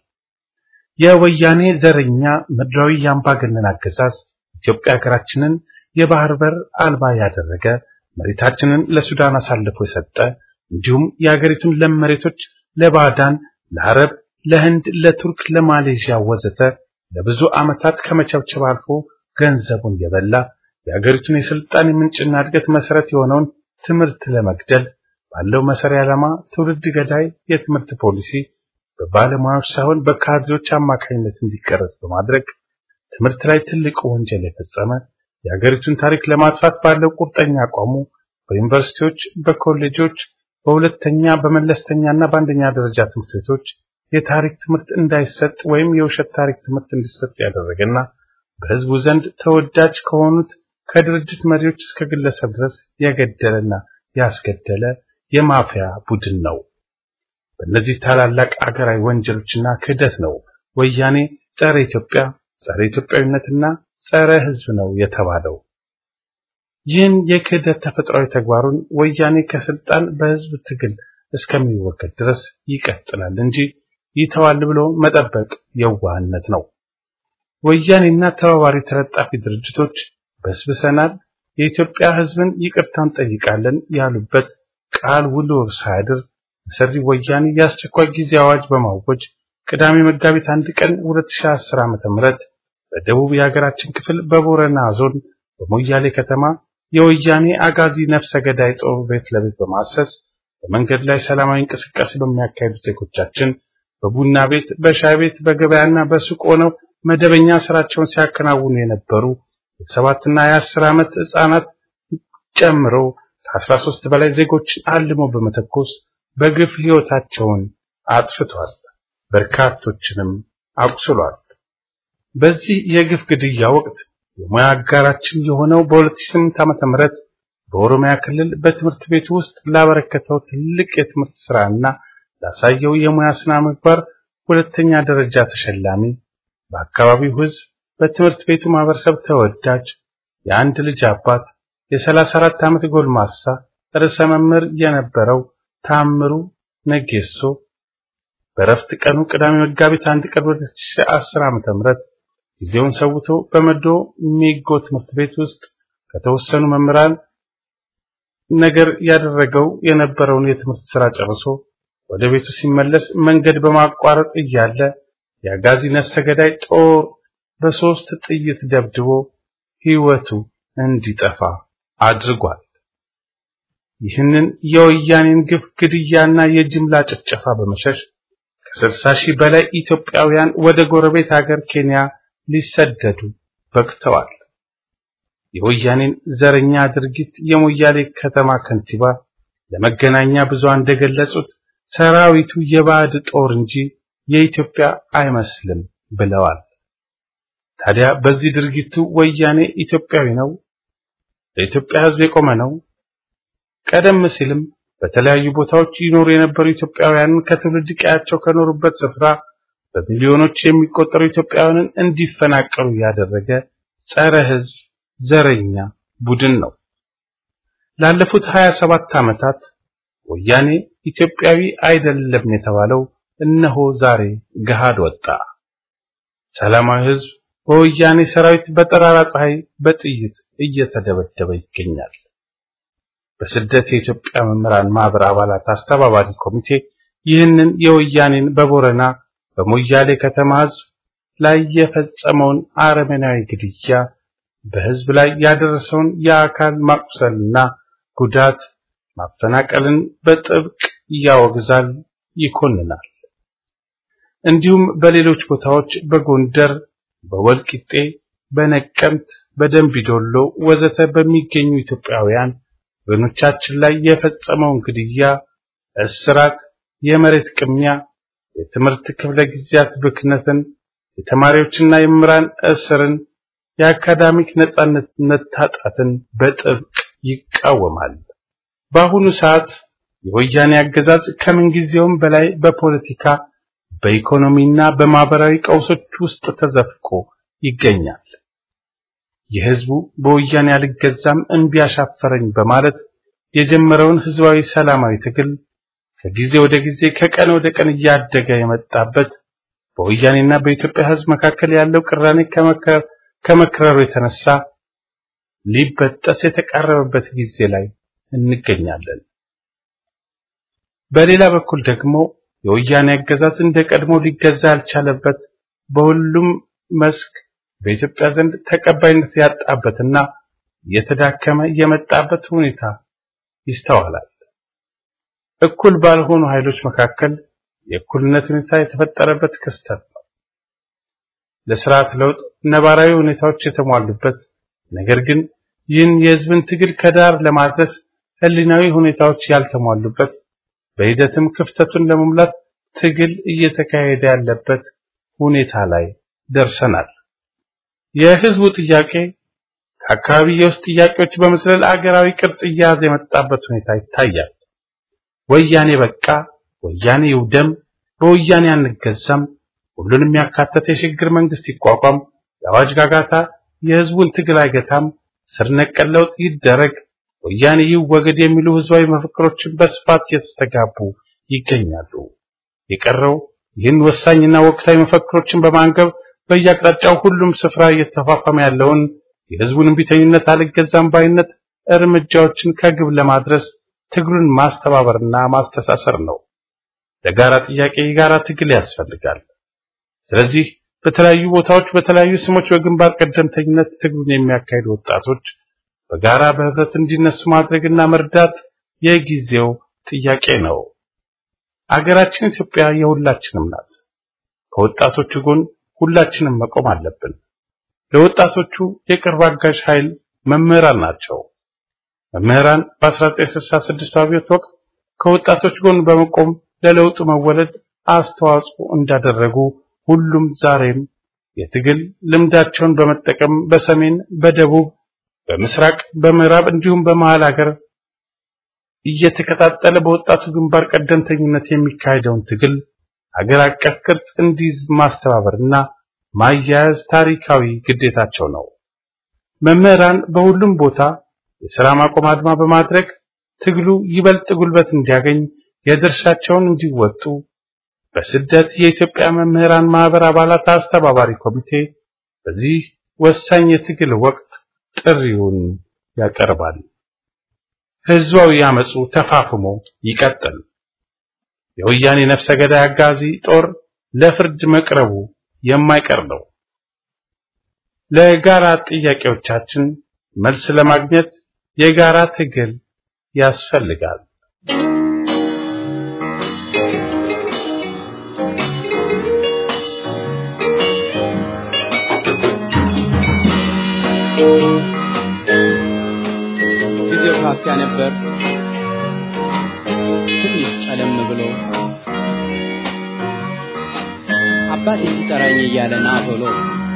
የወያኔ ዘረኛ ምድራዊ የአምባገነን አገዛዝ ኢትዮጵያ ሀገራችንን የባህር በር አልባ ያደረገ መሬታችንን ለሱዳን አሳልፎ የሰጠ እንዲሁም የሀገሪቱን ለም መሬቶች ለባዕዳን ለአረብ ለህንድ፣ ለቱርክ፣ ለማሌዥያ ወዘተ ለብዙ ዓመታት ከመቸብቸብ አልፎ ገንዘቡን የበላ የሀገሪቱን የስልጣኔ ምንጭና እድገት መሰረት የሆነውን ትምህርት ለመግደል ባለው መሰሪያ ዓላማ ትውልድ ገዳይ የትምህርት ፖሊሲ በባለሙያዎች ሳይሆን በካድሬዎች አማካኝነት እንዲቀረጽ በማድረግ ትምህርት ላይ ትልቅ ወንጀል የፈጸመ የሀገሪቱን ታሪክ ለማጥፋት ባለው ቁርጠኛ አቋሙ በዩኒቨርሲቲዎች፣ በኮሌጆች፣ በሁለተኛ በመለስተኛና በአንደኛ ደረጃ ትምህርት ቤቶች የታሪክ ትምህርት እንዳይሰጥ ወይም የውሸት ታሪክ ትምህርት እንዲሰጥ ያደረገና በህዝቡ ዘንድ ተወዳጅ ከሆኑት ከድርጅት መሪዎች እስከ ግለሰብ ድረስ የገደለና ያስገደለ የማፊያ ቡድን ነው። በእነዚህ ታላላቅ አገራዊ ወንጀሎችና ክህደት ነው ወያኔ ጸረ ኢትዮጵያ፣ ጸረ ኢትዮጵያዊነትና ጸረ ህዝብ ነው የተባለው። ይህን የክህደት ተፈጥሯዊ ተግባሩን ወያኔ ከስልጣን በህዝብ ትግል እስከሚወገድ ድረስ ይቀጥላል እንጂ ይተዋል ብሎ መጠበቅ የዋህነት ነው። ወያኔና ተባባሪ ተለጣፊ ድርጅቶች በስብሰናል፣ የኢትዮጵያ ህዝብን ይቅርታ እንጠይቃለን ያሉበት ቃል ውሎ ሳያድር መሰሪ ወያኔ የአስቸኳይ ጊዜ አዋጅ በማወጅ ቅዳሜ መጋቢት አንድ ቀን 2010 ዓ.ም በደቡብ የሀገራችን ክፍል በቦረና ዞን በሞያሌ ከተማ የወያኔ አጋዚ ነፍሰ ገዳይ ጦር ቤት ለቤት በማሰስ በመንገድ ላይ ሰላማዊ እንቅስቃሴ በሚያካሂዱ ዜጎቻችን በቡና ቤት፣ በሻይ ቤት፣ በገበያና በሱቅ ሆነው መደበኛ ስራቸውን ሲያከናውኑ የነበሩ የሰባትና የአስር ዓመት ህፃናት ጨምሮ ከአስራ ሦስት በላይ ዜጎችን አልሞ በመተኮስ በግፍ ህይወታቸውን አጥፍቷል። በርካቶችንም አቁስሏል። በዚህ የግፍ ግድያ ወቅት የሙያ አጋራችን የሆነው በ2008 ዓመተ ምህረት በኦሮሚያ ክልል በትምህርት ቤቱ ውስጥ ላበረከተው ትልቅ የትምህርት ስራና ላሳየው የሙያ ስነ ምግባር ሁለተኛ ደረጃ ተሸላሚ በአካባቢው ህዝብ በትምህርት ቤቱ ማህበረሰብ ተወዳጅ የአንድ ልጅ አባት የ34 ዓመት ጎልማሳ ርዕሰ መምህር የነበረው ታምሩ ነጌሶ በረፍት ቀኑ ቅዳሜ መጋቢት አንድ ቀን 2010 ዓመተ ምህረት ጊዜውን ሰውቶ በመዶ ሜጎ ትምህርት ቤት ውስጥ ከተወሰኑ መምህራን ነገር ያደረገው የነበረውን የትምህርት ስራ ጨርሶ ወደ ቤቱ ሲመለስ መንገድ በማቋረጥ እያለ የአጋዚ ነፍሰ ገዳይ ጦር በሶስት ጥይት ደብድቦ ሕይወቱ እንዲጠፋ አድርጓል። ይህንን የወያኔን ግፍ ግድያና የጅምላ ጭፍጨፋ በመሸሽ ከስልሳ ሺህ በላይ ኢትዮጵያውያን ወደ ጎረቤት ሀገር ኬንያ ሊሰደዱ በቅተዋል። የወያኔን ዘረኛ ድርጊት የሞያሌ ከተማ ከንቲባ ለመገናኛ ብዙሃን እንደገለጹት ሰራዊቱ የባዕድ ጦር እንጂ የኢትዮጵያ አይመስልም ብለዋል። ታዲያ በዚህ ድርጊቱ ወያኔ ኢትዮጵያዊ ነው? ለኢትዮጵያ ሕዝብ የቆመ ነው? ቀደም ሲልም በተለያዩ ቦታዎች ይኖሩ የነበሩ ኢትዮጵያውያንን ከትውልድ ቀያቸው ከኖሩበት ስፍራ በሚሊዮኖች የሚቆጠሩ ኢትዮጵያውያንን እንዲፈናቀሉ ያደረገ ጸረ ሕዝብ ዘረኛ ቡድን ነው። ላለፉት 27 ዓመታት ወያኔ ኢትዮጵያዊ አይደለም የተባለው እነሆ ዛሬ ገሃድ ወጣ። ሰላማዊ ሕዝብ በወያኔ ሰራዊት በጠራራ ፀሐይ በጥይት እየተደበደበ ይገኛል። በስደት የኢትዮጵያ መምህራን ማህበር አባላት አስተባባሪ ኮሚቴ ይህንን የወያኔን በቦረና በሞያሌ ከተማ ሕዝብ ላይ የፈጸመውን አረመናዊ ግድያ በሕዝብ ላይ ያደረሰውን የአካል ማቁሰልና ጉዳት ማፈናቀልን በጥብቅ ያወግዛል፣ ይኮንናል። እንዲሁም በሌሎች ቦታዎች በጎንደር፣ በወልቂጤ፣ በነቀምት፣ በደንቢዶሎ ወዘተ በሚገኙ ኢትዮጵያውያን ወገኖቻችን ላይ የፈጸመውን ግድያ፣ እስራት፣ የመሬት ቅሚያ፣ የትምህርት ክፍለ ጊዜያት ብክነትን፣ የተማሪዎችና የመምህራን እስርን፣ የአካዳሚክ ነጻነት መታጣትን በጥብቅ ይቃወማል። በአሁኑ ሰዓት የወያኔ አገዛዝ ከምንጊዜውም በላይ በፖለቲካ በኢኮኖሚና በማህበራዊ ቀውሶች ውስጥ ተዘፍቆ ይገኛል። የህዝቡ በወያኔ አልገዛም እምቢ አሻፈረኝ በማለት የጀመረውን ህዝባዊ ሰላማዊ ትግል ከጊዜ ወደ ጊዜ ከቀን ወደ ቀን እያደገ የመጣበት በወያኔና በኢትዮጵያ ህዝብ መካከል ያለው ቅራኔ ከመክረሩ የተነሳ ሊበጠስ የተቃረበበት ጊዜ ላይ እንገኛለን። በሌላ በኩል ደግሞ የወያኔ አገዛዝ እንደ ቀድሞ ሊገዛ ያልቻለበት በሁሉም መስክ በኢትዮጵያ ዘንድ ተቀባይነት ያጣበትና የተዳከመ የመጣበት ሁኔታ ይስተዋላል። እኩል ባልሆኑ ኃይሎች መካከል የእኩልነት ሁኔታ የተፈጠረበት ክስተት ነው። ለስርዓት ለውጥ ነባራዊ ሁኔታዎች የተሟሉበት ነገር ግን ይህን የህዝብን ትግል ከዳር ለማድረስ ህሊናዊ ሁኔታዎች ያልተሟሉበት በሂደትም ክፍተቱን ለመሙላት ትግል እየተካሄደ ያለበት ሁኔታ ላይ ደርሰናል። የህዝቡ ጥያቄ ከአካባቢ የውስጥ ጥያቄዎች በመዝለል አገራዊ ቅርጽ እየያዘ የመጣበት ሁኔታ ይታያል። ወያኔ በቃ፣ ወያኔ ይውደም፣ በወያኔ አንገዛም፣ ሁሉንም ያካተተ የሽግግር መንግስት ይቋቋም፣ የአዋጅ ጋጋታ የህዝቡን ትግል አይገታም፣ ስር ነቀል ለውጥ ይደረግ፣ ወያኔ ይወገድ የሚሉ ህዝባዊ መፈክሮችን በስፋት እየተስተጋቡ ይገኛሉ። የቀረው ይህን ወሳኝና ወቅታዊ መፈክሮችን በማንገብ በየአቅጣጫው ሁሉም ስፍራ እየተፋፋመ ያለውን የህዝቡን እምቢተኝነት አልገዛም ባይነት እርምጃዎችን ከግብ ለማድረስ ትግሉን ማስተባበርና ማስተሳሰር ነው። ለጋራ ጥያቄ የጋራ ትግል ያስፈልጋል። ስለዚህ በተለያዩ ቦታዎች በተለያዩ ስሞች በግንባር ቀደምተኝነት ትግሉን የሚያካሂዱ ወጣቶች በጋራ በህብረት እንዲነሱ ማድረግና መርዳት የጊዜው ጥያቄ ነው። አገራችን ኢትዮጵያ የሁላችንም ናት። ከወጣቶቹ ጎን ሁላችንም መቆም አለብን። ለወጣቶቹ የቅርብ አጋዥ ኃይል መምህራን ናቸው። መምህራን በ1966 አብዮት ወቅት ከወጣቶች ጎን በመቆም ለለውጡ መወለድ አስተዋጽኦ እንዳደረጉ ሁሉም ዛሬም የትግል ልምዳቸውን በመጠቀም በሰሜን፣ በደቡብ፣ በምስራቅ፣ በምዕራብ እንዲሁም በመሃል ሀገር እየተከታተለ በወጣቱ ግንባር ቀደምተኝነት የሚካሄደውን ትግል ሀገር አቀፍ ቅርጽ እንዲይዝ ማስተባበርና ማያያዝ ታሪካዊ ግዴታቸው ነው። መምህራን በሁሉም ቦታ የሥራ ማቆም አድማ በማድረግ ትግሉ ይበልጥ ጉልበት እንዲያገኝ የድርሻቸውን እንዲወጡ በስደት የኢትዮጵያ መምህራን ማህበር አባላት አስተባባሪ ኮሚቴ በዚህ ወሳኝ የትግል ወቅት ጥሪውን ያቀርባል። ህዝባዊ ያመፁ ተፋፍሞ ይቀጥል። የወያኔ ነፍሰ ገዳይ አጋዚ ጦር ለፍርድ መቅረቡ የማይቀር ነው። ለጋራ ጥያቄዎቻችን መልስ ለማግኘት የጋራ ትግል ያስፈልጋል። ጊዜው ካፊያ ነበር። ትንሽ ጨለም ብሎ አባቴ ሲጠራኝ እያለ ና ቶሎ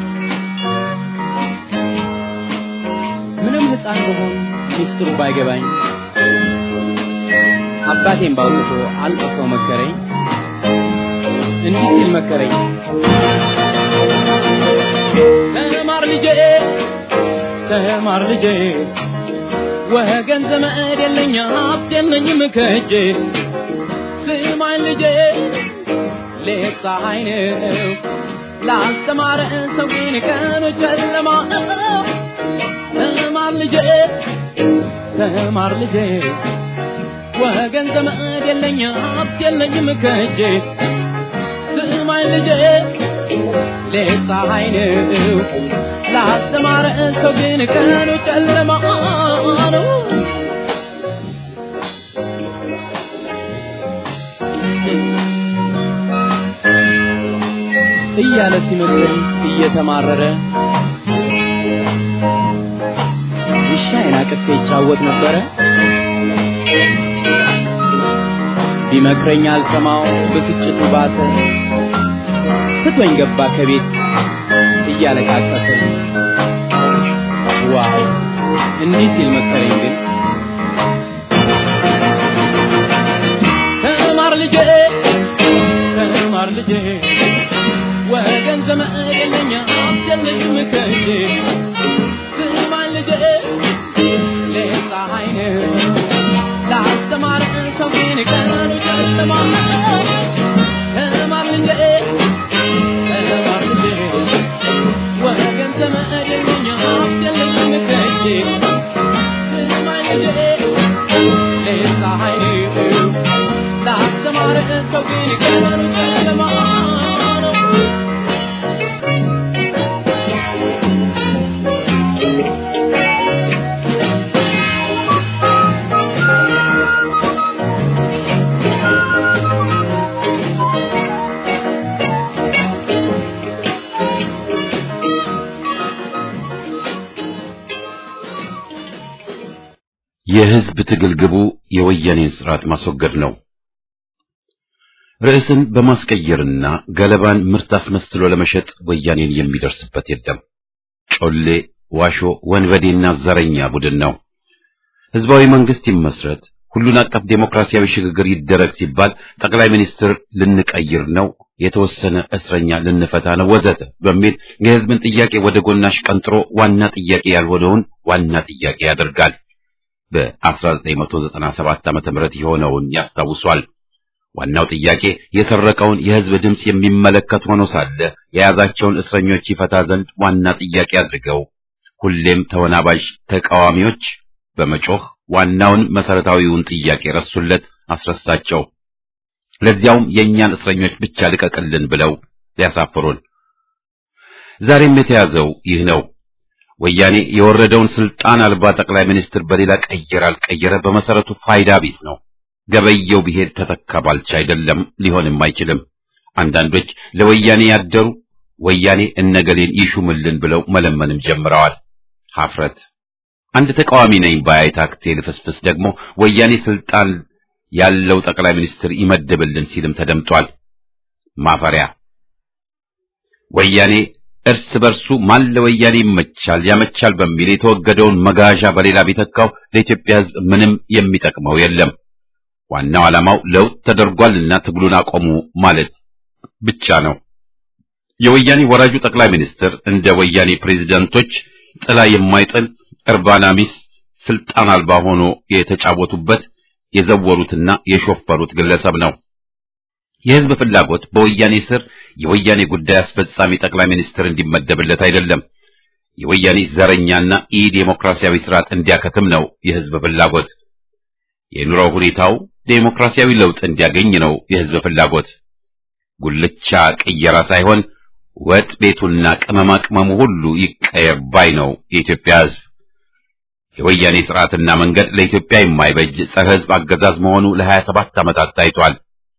ምንም ሕፃን በሆን ሚስጥሩ ባይገባኝ አባቴን ባውጥቶ አልቅሶ መከረኝ። እንዲህ ሲል መከረኝ፣ ተማር ልጄ፣ ተማር ልጄ ወገን ዘመድ የለኝ ሀብት የለኝም ከእጄ ስማኝ ልጄ ሌት ፀሐይ ነው ላስተማረ ሰው ግን ቀኑ ጨለማ ነው። ተማር ልጄ ተማር ልጄ ወገን ዘመድ የለኝ ሀብት የለኝም ከእጄ ስማኝ ልጄ ሌት ፀሐይ ነው ላስተማረ ሰው ግን ቀኑ ጨለማ ነው። እያለ ሲመክረኝ እየተማረረ ውሻዬን አቅፌ ይጫወት ነበረ። ቢመክረኝ አልሰማው ብስጭቱ ባሰ። ትቶኝ ገባ ከቤት እያለቃቀሰ። ዋው እንዲህ ሲል መከረኝ ግን ተማር ልጄ ተማር ልጄ ወገን ዘመድ የለኝ ሀብት የለኝም ከእጄ ስማኝ ልጄ ሌት ፀሐይ ነው ላስተማር ሰው ግን ቀኑ ጨለማ ነው። ተማር ልጄ ተማር ልጄ ወገን ዘመድ የለኝ ሀብት የለኝም ከእጄ ስማኝ ልጄ ሌት ፀሐይ ነው ላስተማር ሰው ግን ቀኑ ጨለማ ነው። የህዝብ ትግል ግቡ የወያኔን ስርዓት ማስወገድ ነው። ርዕስን በማስቀየርና ገለባን ምርት አስመስሎ ለመሸጥ ወያኔን የሚደርስበት የለም። ጮሌ፣ ዋሾ፣ ወንበዴና ዘረኛ ቡድን ነው። ህዝባዊ መንግስት ይመስረት፣ ሁሉን አቀፍ ዴሞክራሲያዊ ሽግግር ይደረግ ሲባል ጠቅላይ ሚኒስትር ልንቀይር ነው፣ የተወሰነ እስረኛ ልንፈታ ነው ወዘተ በሚል የህዝብን ጥያቄ ወደ ጎናሽ ቀንጥሮ ዋና ጥያቄ ያልሆነውን ዋና ጥያቄ ያደርጋል። በ1997 ዓመተ ምህረት የሆነውን ያስታውሷል። ዋናው ጥያቄ የሰረቀውን የህዝብ ድምፅ የሚመለከት ሆኖ ሳለ የያዛቸውን እስረኞች ይፈታ ዘንድ ዋና ጥያቄ አድርገው ሁሌም ተወናባዥ ተቃዋሚዎች በመጮህ ዋናውን መሰረታዊውን ጥያቄ ረሱለት፣ አስረሳቸው። ለዚያውም የእኛን እስረኞች ብቻ ልቀቅልን ብለው ሊያሳፍሩን። ዛሬም የተያዘው ይህ ነው። ወያኔ የወረደውን ስልጣን አልባ ጠቅላይ ሚኒስትር በሌላ ቀየረ አልቀየረ በመሰረቱ ፋይዳ ቢስ ነው። ገበየው ቢሄድ ተተካ ባልቻ አይደለም፣ ሊሆንም አይችልም። አንዳንዶች ለወያኔ ያደሩ ወያኔ እነገሌን ይሹምልን ብለው መለመንም ጀምረዋል። ሀፍረት። አንድ ተቃዋሚ ነኝ ባይ ታክቴ ልፍስፍስ ደግሞ ወያኔ ስልጣን ያለው ጠቅላይ ሚኒስትር ይመድብልን ሲልም ተደምጧል። ማፈሪያ ወያኔ እርስ በርሱ ማን ለወያኔ ይመቻል ያመቻል በሚል የተወገደውን መጋዣ በሌላ ቢተካው ለኢትዮጵያ ሕዝብ ምንም የሚጠቅመው የለም። ዋናው ዓላማው ለውጥ ተደርጓልና ትግሉን አቆሙ ማለት ብቻ ነው። የወያኔ ወራጁ ጠቅላይ ሚኒስትር እንደ ወያኔ ፕሬዝዳንቶች ጥላ የማይጥል እርባና ቢስ ስልጣን አልባ ሆኖ የተጫወቱበት የዘወሩትና የሾፈሩት ግለሰብ ነው። የህዝብ ፍላጎት በወያኔ ስር የወያኔ ጉዳይ አስፈጻሚ ጠቅላይ ሚኒስትር እንዲመደብለት አይደለም። የወያኔ ዘረኛና ኢ ዴሞክራሲያዊ ስርዓት እንዲያከትም ነው የህዝብ ፍላጎት። የኑሮ ሁኔታው ዴሞክራሲያዊ ለውጥ እንዲያገኝ ነው የህዝብ ፍላጎት። ጉልቻ ቅየራ ሳይሆን ወጥ ቤቱና ቅመማ ቅመሙ ሁሉ ይቀየር ባይ ነው የኢትዮጵያ ህዝብ። የወያኔ ስርዓትና መንገድ ለኢትዮጵያ የማይበጅ ጸረ ህዝብ አገዛዝ መሆኑ ለሀያ ሰባት ዓመታት ታይቷል።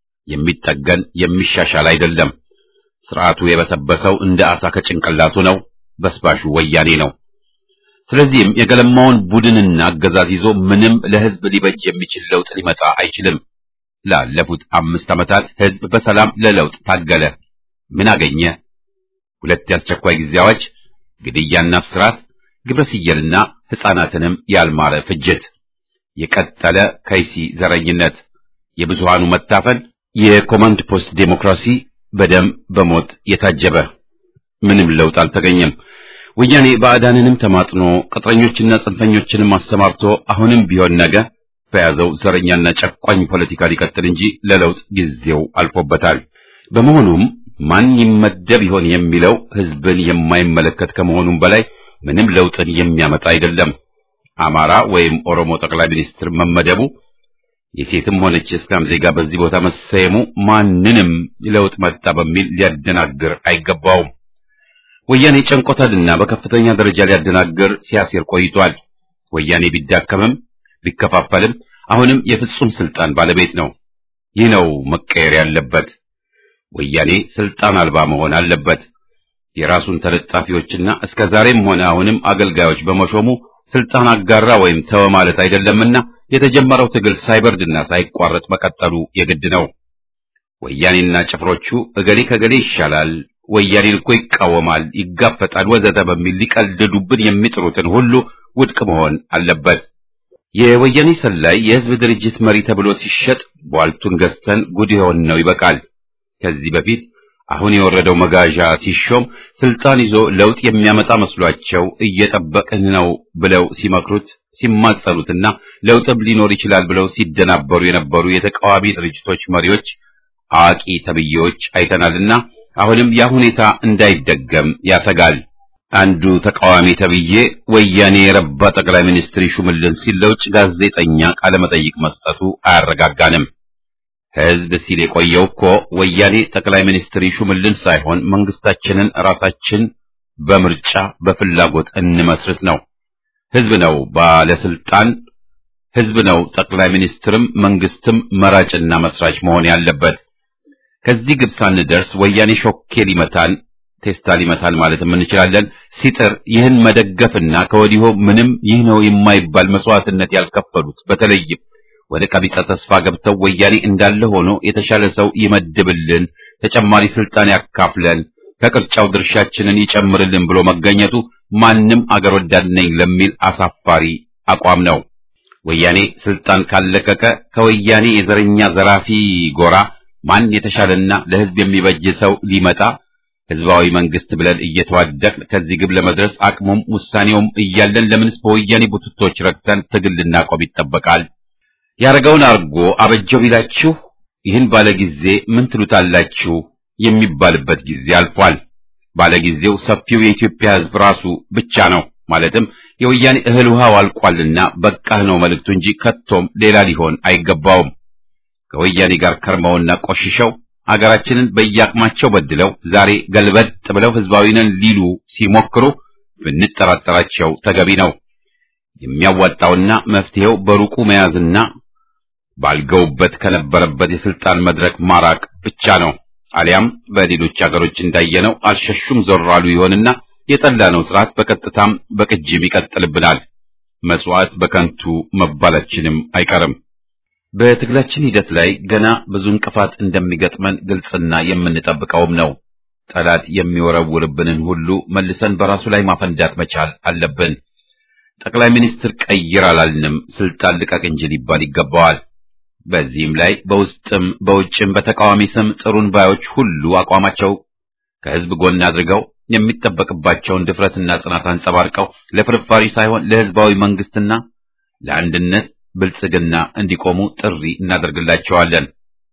የሚጠገን የሚሻሻል አይደለም። ስርዓቱ የበሰበሰው እንደ አሳ ከጭንቅላቱ ነው። በስባሹ ወያኔ ነው። ስለዚህም የገለማውን ቡድንና አገዛዝ ይዞ ምንም ለህዝብ ሊበጅ የሚችል ለውጥ ሊመጣ አይችልም። ላለፉት አምስት ዓመታት ህዝብ በሰላም ለለውጥ ታገለ። ምን አገኘ? ሁለት የአስቸኳይ ጊዜ አዋጅ፣ ግድያና እስራት፣ ግብረ ስየልና ሕፃናትንም ያልማረ ፍጅት፣ የቀጠለ ከይሲ ዘረኝነት፣ የብዙሃኑ መታፈን፣ የኮማንድ ፖስት ዴሞክራሲ በደም በሞት የታጀበ ምንም ለውጥ አልተገኘም። ወያኔ ባዕዳንንም ተማጥኖ ቅጥረኞችና ጽንፈኞችንም አሰማርቶ አሁንም ቢሆን ነገ በያዘው ዘረኛና ጨቋኝ ፖለቲካ ሊቀጥል እንጂ ለለውጥ ጊዜው አልፎበታል። በመሆኑም ማን ይመደብ ይሆን የሚለው ህዝብን የማይመለከት ከመሆኑም በላይ ምንም ለውጥን የሚያመጣ አይደለም። አማራ ወይም ኦሮሞ ጠቅላይ ሚኒስትር መመደቡ የሴትም ሆነች የእስላም ዜጋ በዚህ ቦታ መሰየሙ ማንንም ለውጥ መጣ በሚል ሊያደናግር አይገባውም። ወያኔ ጨንቆታልና በከፍተኛ ደረጃ ሊያደናግር ሲያሴር ቆይቷል። ወያኔ ቢዳከምም ቢከፋፈልም አሁንም የፍጹም ስልጣን ባለቤት ነው። ይህ ነው መቀየር ያለበት። ወያኔ ስልጣን አልባ መሆን አለበት። የራሱን ተለጣፊዎችና እስከ ዛሬም ሆነ አሁንም አገልጋዮች በመሾሙ ስልጣን አጋራ ወይም ተወ ማለት አይደለምና የተጀመረው ትግል ሳይበርድና ሳይቋረጥ መቀጠሉ የግድ ነው። ወያኔና ጭፍሮቹ እገሌ ከገሌ ይሻላል፣ ወያኔን እኮ ይቃወማል፣ ይጋፈጣል፣ ወዘተ በሚል ሊቀልዱብን የሚጥሩትን ሁሉ ውድቅ መሆን አለበት። የወያኔ ሰላይ የህዝብ ድርጅት መሪ ተብሎ ሲሸጥ ቧልቱን ገዝተን ጉድ የሆን ነው ይበቃል። ከዚህ በፊት አሁን የወረደው መጋዣ ሲሾም ስልጣን ይዞ ለውጥ የሚያመጣ መስሏቸው እየጠበቅን ነው ብለው ሲመክሩት ሲማጸኑትና ለውጥም ሊኖር ይችላል ብለው ሲደናበሩ የነበሩ የተቃዋሚ ድርጅቶች መሪዎች አዋቂ ተብዬዎች አይተናልና አሁንም ያ ሁኔታ እንዳይደገም ያሰጋል። አንዱ ተቃዋሚ ተብዬ ወያኔ የረባ ጠቅላይ ሚኒስትር ይሹምልን ሲል ለውጭ ጋዜጠኛ ቃለ መጠይቅ መስጠቱ አያረጋጋንም። ህዝብ ሲል የቆየው እኮ ወያኔ ጠቅላይ ሚኒስትር ይሹምልን ሳይሆን መንግስታችንን ራሳችን በምርጫ በፍላጎት እንመስርት ነው። ህዝብ ነው ባለስልጣን፣ ህዝብ ነው ጠቅላይ ሚኒስትርም መንግስትም መራጭና መስራች መሆን ያለበት። ከዚህ ግብ ሳንደርስ ወያኔ ሾኬ ሊመታን ቴስታ ሊመታን ማለትም እንችላለን። ሲጥር ይህን መደገፍና ከወዲሁ ምንም ይህ ነው የማይባል መስዋዕትነት ያልከፈሉት በተለይም ወደ ቀቢጸ ተስፋ ገብተው ወያኔ እንዳለ ሆኖ የተሻለ ሰው ይመድብልን፣ ተጨማሪ ስልጣን ያካፍለን፣ ከቅርጫው ድርሻችንን ይጨምርልን ብሎ መገኘቱ ማንም አገር ወዳድ ነኝ ለሚል አሳፋሪ አቋም ነው። ወያኔ ስልጣን ካለቀቀ ከወያኔ የዘረኛ ዘራፊ ጎራ ማን የተሻለና ለህዝብ የሚበጅ ሰው ሊመጣ ህዝባዊ መንግስት ብለን እየተዋደቅን ከዚህ ግብ ለመድረስ አቅሙም ውሳኔውም እያለን ለምንስ በወያኔ ቡትቶች ረግተን ትግል ልናቆም ይጠበቃል? ያረገውን አርጎ አበጀው ቢላችሁ ይህን ባለጊዜ ምን ትሉታላችሁ የሚባልበት ጊዜ አልፏል። ባለጊዜው ሰፊው የኢትዮጵያ ህዝብ ራሱ ብቻ ነው። ማለትም የወያኔ እህል ውሃው አልቋልና በቃህ ነው መልእክቱ እንጂ ከቶም ሌላ ሊሆን አይገባውም። ከወያኔ ጋር ከርመውና ቆሽሸው አገራችንን በየአቅማቸው በድለው ዛሬ ገልበጥ ብለው ህዝባዊ ነን ሊሉ ሲሞክሩ ብንጠራጠራቸው ተገቢ ነው። የሚያዋጣውና መፍትሄው በሩቁ መያዝና ባልገውበት ከነበረበት የስልጣን መድረክ ማራቅ ብቻ ነው። አሊያም በሌሎች አገሮች እንዳየነው አልሸሹም ዞር አሉ ይሆንና የጠላነው ስርዓት በቀጥታም በቅጅም ይቀጥልብናል። መስዋዕት በከንቱ መባላችንም አይቀርም። በትግላችን ሂደት ላይ ገና ብዙ እንቅፋት እንደሚገጥመን ግልጽና የምንጠብቀውም ነው። ጠላት የሚወረውርብንን ሁሉ መልሰን በራሱ ላይ ማፈንዳት መቻል አለብን። ጠቅላይ ሚኒስትር ቀይር አላልንም፣ ስልጣን ልቀቅ እንጂ ሊባል ይገባዋል። በዚህም ላይ በውስጥም በውጭም በተቃዋሚ ስም ጥሩን ባዮች ሁሉ አቋማቸው ከህዝብ ጎን አድርገው የሚጠበቅባቸውን ድፍረትና ጽናት አንጸባርቀው ለፍርፋሪ ሳይሆን ለህዝባዊ መንግስትና ለአንድነት ብልጽግና እንዲቆሙ ጥሪ እናደርግላቸዋለን።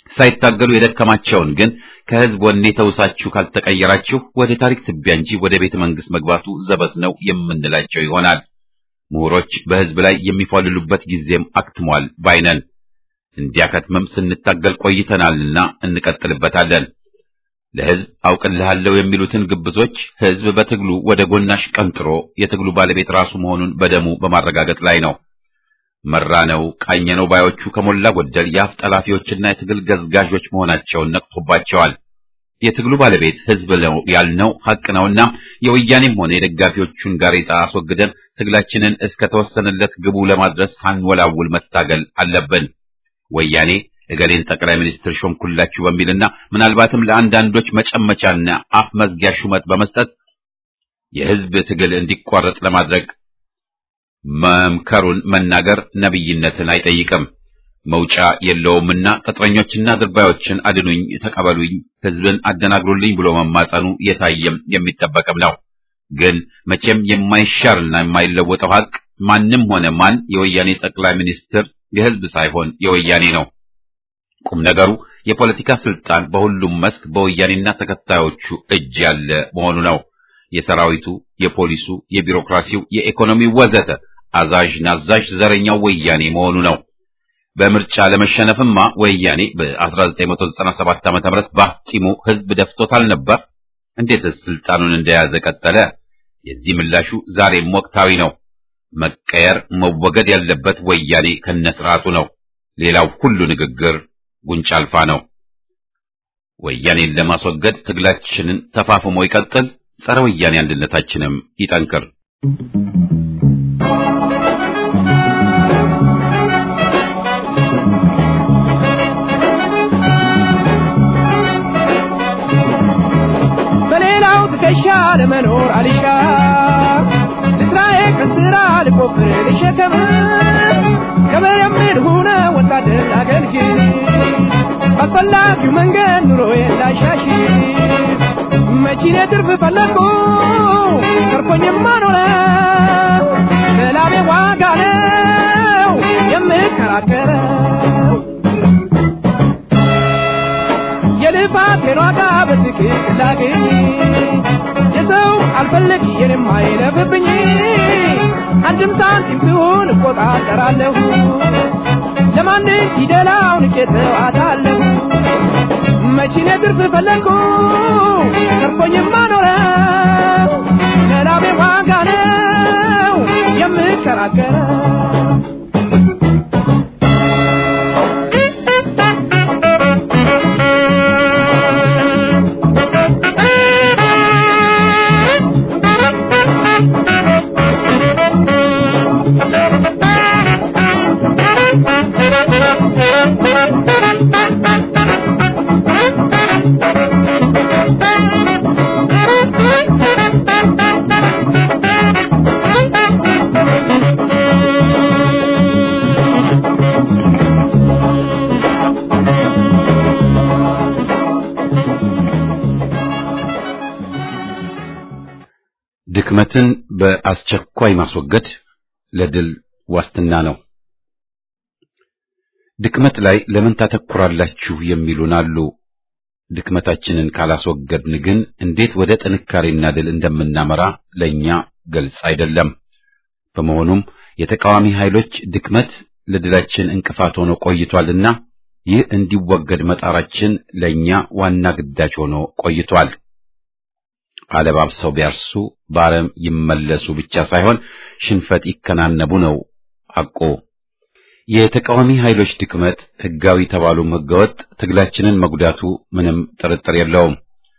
ሳይታገሉ የደከማቸውን ግን ከህዝብ ወኔ ተውሳችሁ ካልተቀየራችሁ ወደ ታሪክ ትቢያ እንጂ ወደ ቤተ መንግስት መግባቱ ዘበት ነው የምንላቸው ይሆናል። ምሁሮች በህዝብ ላይ የሚፏልሉበት ጊዜም አክትሟል ባይነን። እንዲያከትምም ስንታገል ቆይተናልና እንቀጥልበታለን። ለህዝብ አውቅልሃለሁ የሚሉትን ግብዞች ህዝብ በትግሉ ወደ ጎናሽ ቀንጥሮ የትግሉ ባለቤት ራሱ መሆኑን በደሙ በማረጋገጥ ላይ ነው። መራነው ቃኘነው ባዮቹ ከሞላ ጎደል የአፍ ጠላፊዎችና የትግል ገዝጋዦች መሆናቸውን ነቅቶባቸዋል። የትግሉ ባለቤት ህዝብ ነው ያልነው ሐቅ ነውና የወያኔም ሆነ የደጋፊዎቹን ጋሬጣ አስወግደን ትግላችንን እስከ ተወሰነለት ግቡ ለማድረስ ሳንወላውል መታገል አለብን። ወያኔ እገሌን ጠቅላይ ሚኒስትር ሾምኩላችሁ በሚልና ምናልባትም ለአንዳንዶች መጨመቻና አፍ መዝጊያ ሹመት በመስጠት የህዝብ ትግል እንዲቋረጥ ለማድረግ መምከሩን መናገር ነብይነትን አይጠይቅም። መውጫ የለውምና ቅጥረኞችና ድርባዮችን አድኑኝ፣ ተቀበሉኝ፣ ህዝብን አደናግሩልኝ ብሎ መማጸኑ የታየም የሚጠበቅም ነው። ግን መቼም የማይሻርና የማይለወጠው ሀቅ ማንም ሆነ ማን የወያኔ ጠቅላይ ሚኒስትር የህዝብ ሳይሆን የወያኔ ነው። ቁም ነገሩ የፖለቲካ ስልጣን በሁሉም መስክ በወያኔና ተከታዮቹ እጅ ያለ መሆኑ ነው። የሰራዊቱ፣ የፖሊሱ፣ የቢሮክራሲው፣ የኢኮኖሚው ወዘተ አዛዥ ናዛዥ ዘረኛው ወያኔ መሆኑ ነው። በምርጫ ለመሸነፍማ ወያኔ በ1997 ዓ.ም በአፍጢሙ ህዝብ ደፍቶታል ነበር። እንዴትስ ስልጣኑን እንደያዘ ቀጠለ? የዚህ ምላሹ ዛሬም ወቅታዊ ነው። መቀየር መወገድ ያለበት ወያኔ ከነስርዓቱ ነው። ሌላው ሁሉ ንግግር ጉንጭ አልፋ ነው። ወያኔን ለማስወገድ ትግላችንን ተፋፍሞ ይቀጥል። ጸረ ወያኔ አንድነታችንም ይጠንክር። በሌላው ትከሻ ለመኖር አልሻ ልስራዬ ከስራ ልቆፍር ልሸከም ገበሬ ምን ሆነ ወታደር አገልግል ባስፈላጊው መንገድ ኑሮዬን ላሻሽል መቺኔ ትርፍ ፈለግኩ ተርፎኝማ ኖረ ለላቤ ዋጋ ነው የምከራከረው የልፋቴን ዋጋ በትክክል ላግኝ የሰው አልፈለግ የኔም አይለፍብኝ አንድም ሳንቲም ትሁን እቆጣጠራለሁ ለማንም ፊደላውን ቄተዋታለሁ መቺኔ ትርፍ ፈለግኩ ተርፎኝማ ኖረ ለላቤ ዋጋ ነው የምከራከረው ድክመትን በአስቸኳይ ማስወገድ ለድል ዋስትና ነው። ድክመት ላይ ለምን ታተኩራላችሁ የሚሉን አሉ። ድክመታችንን ካላስወገድን ግን እንዴት ወደ ጥንካሬና ድል እንደምናመራ ለኛ ግልጽ አይደለም። በመሆኑም የተቃዋሚ ኃይሎች ድክመት ለድላችን እንቅፋት ሆኖ ቆይቷልና ይህ እንዲወገድ መጣራችን ለኛ ዋና ግዳጅ ሆኖ ቆይቷል። አለባብሰው ቢያርሱ በአረም ይመለሱ ብቻ ሳይሆን ሽንፈት ይከናነቡ ነው ሐቁ። የተቃዋሚ ኃይሎች ድክመት ሕጋዊ ተባሉም ሕገወጥ ትግላችንን መጉዳቱ ምንም ጥርጥር የለውም።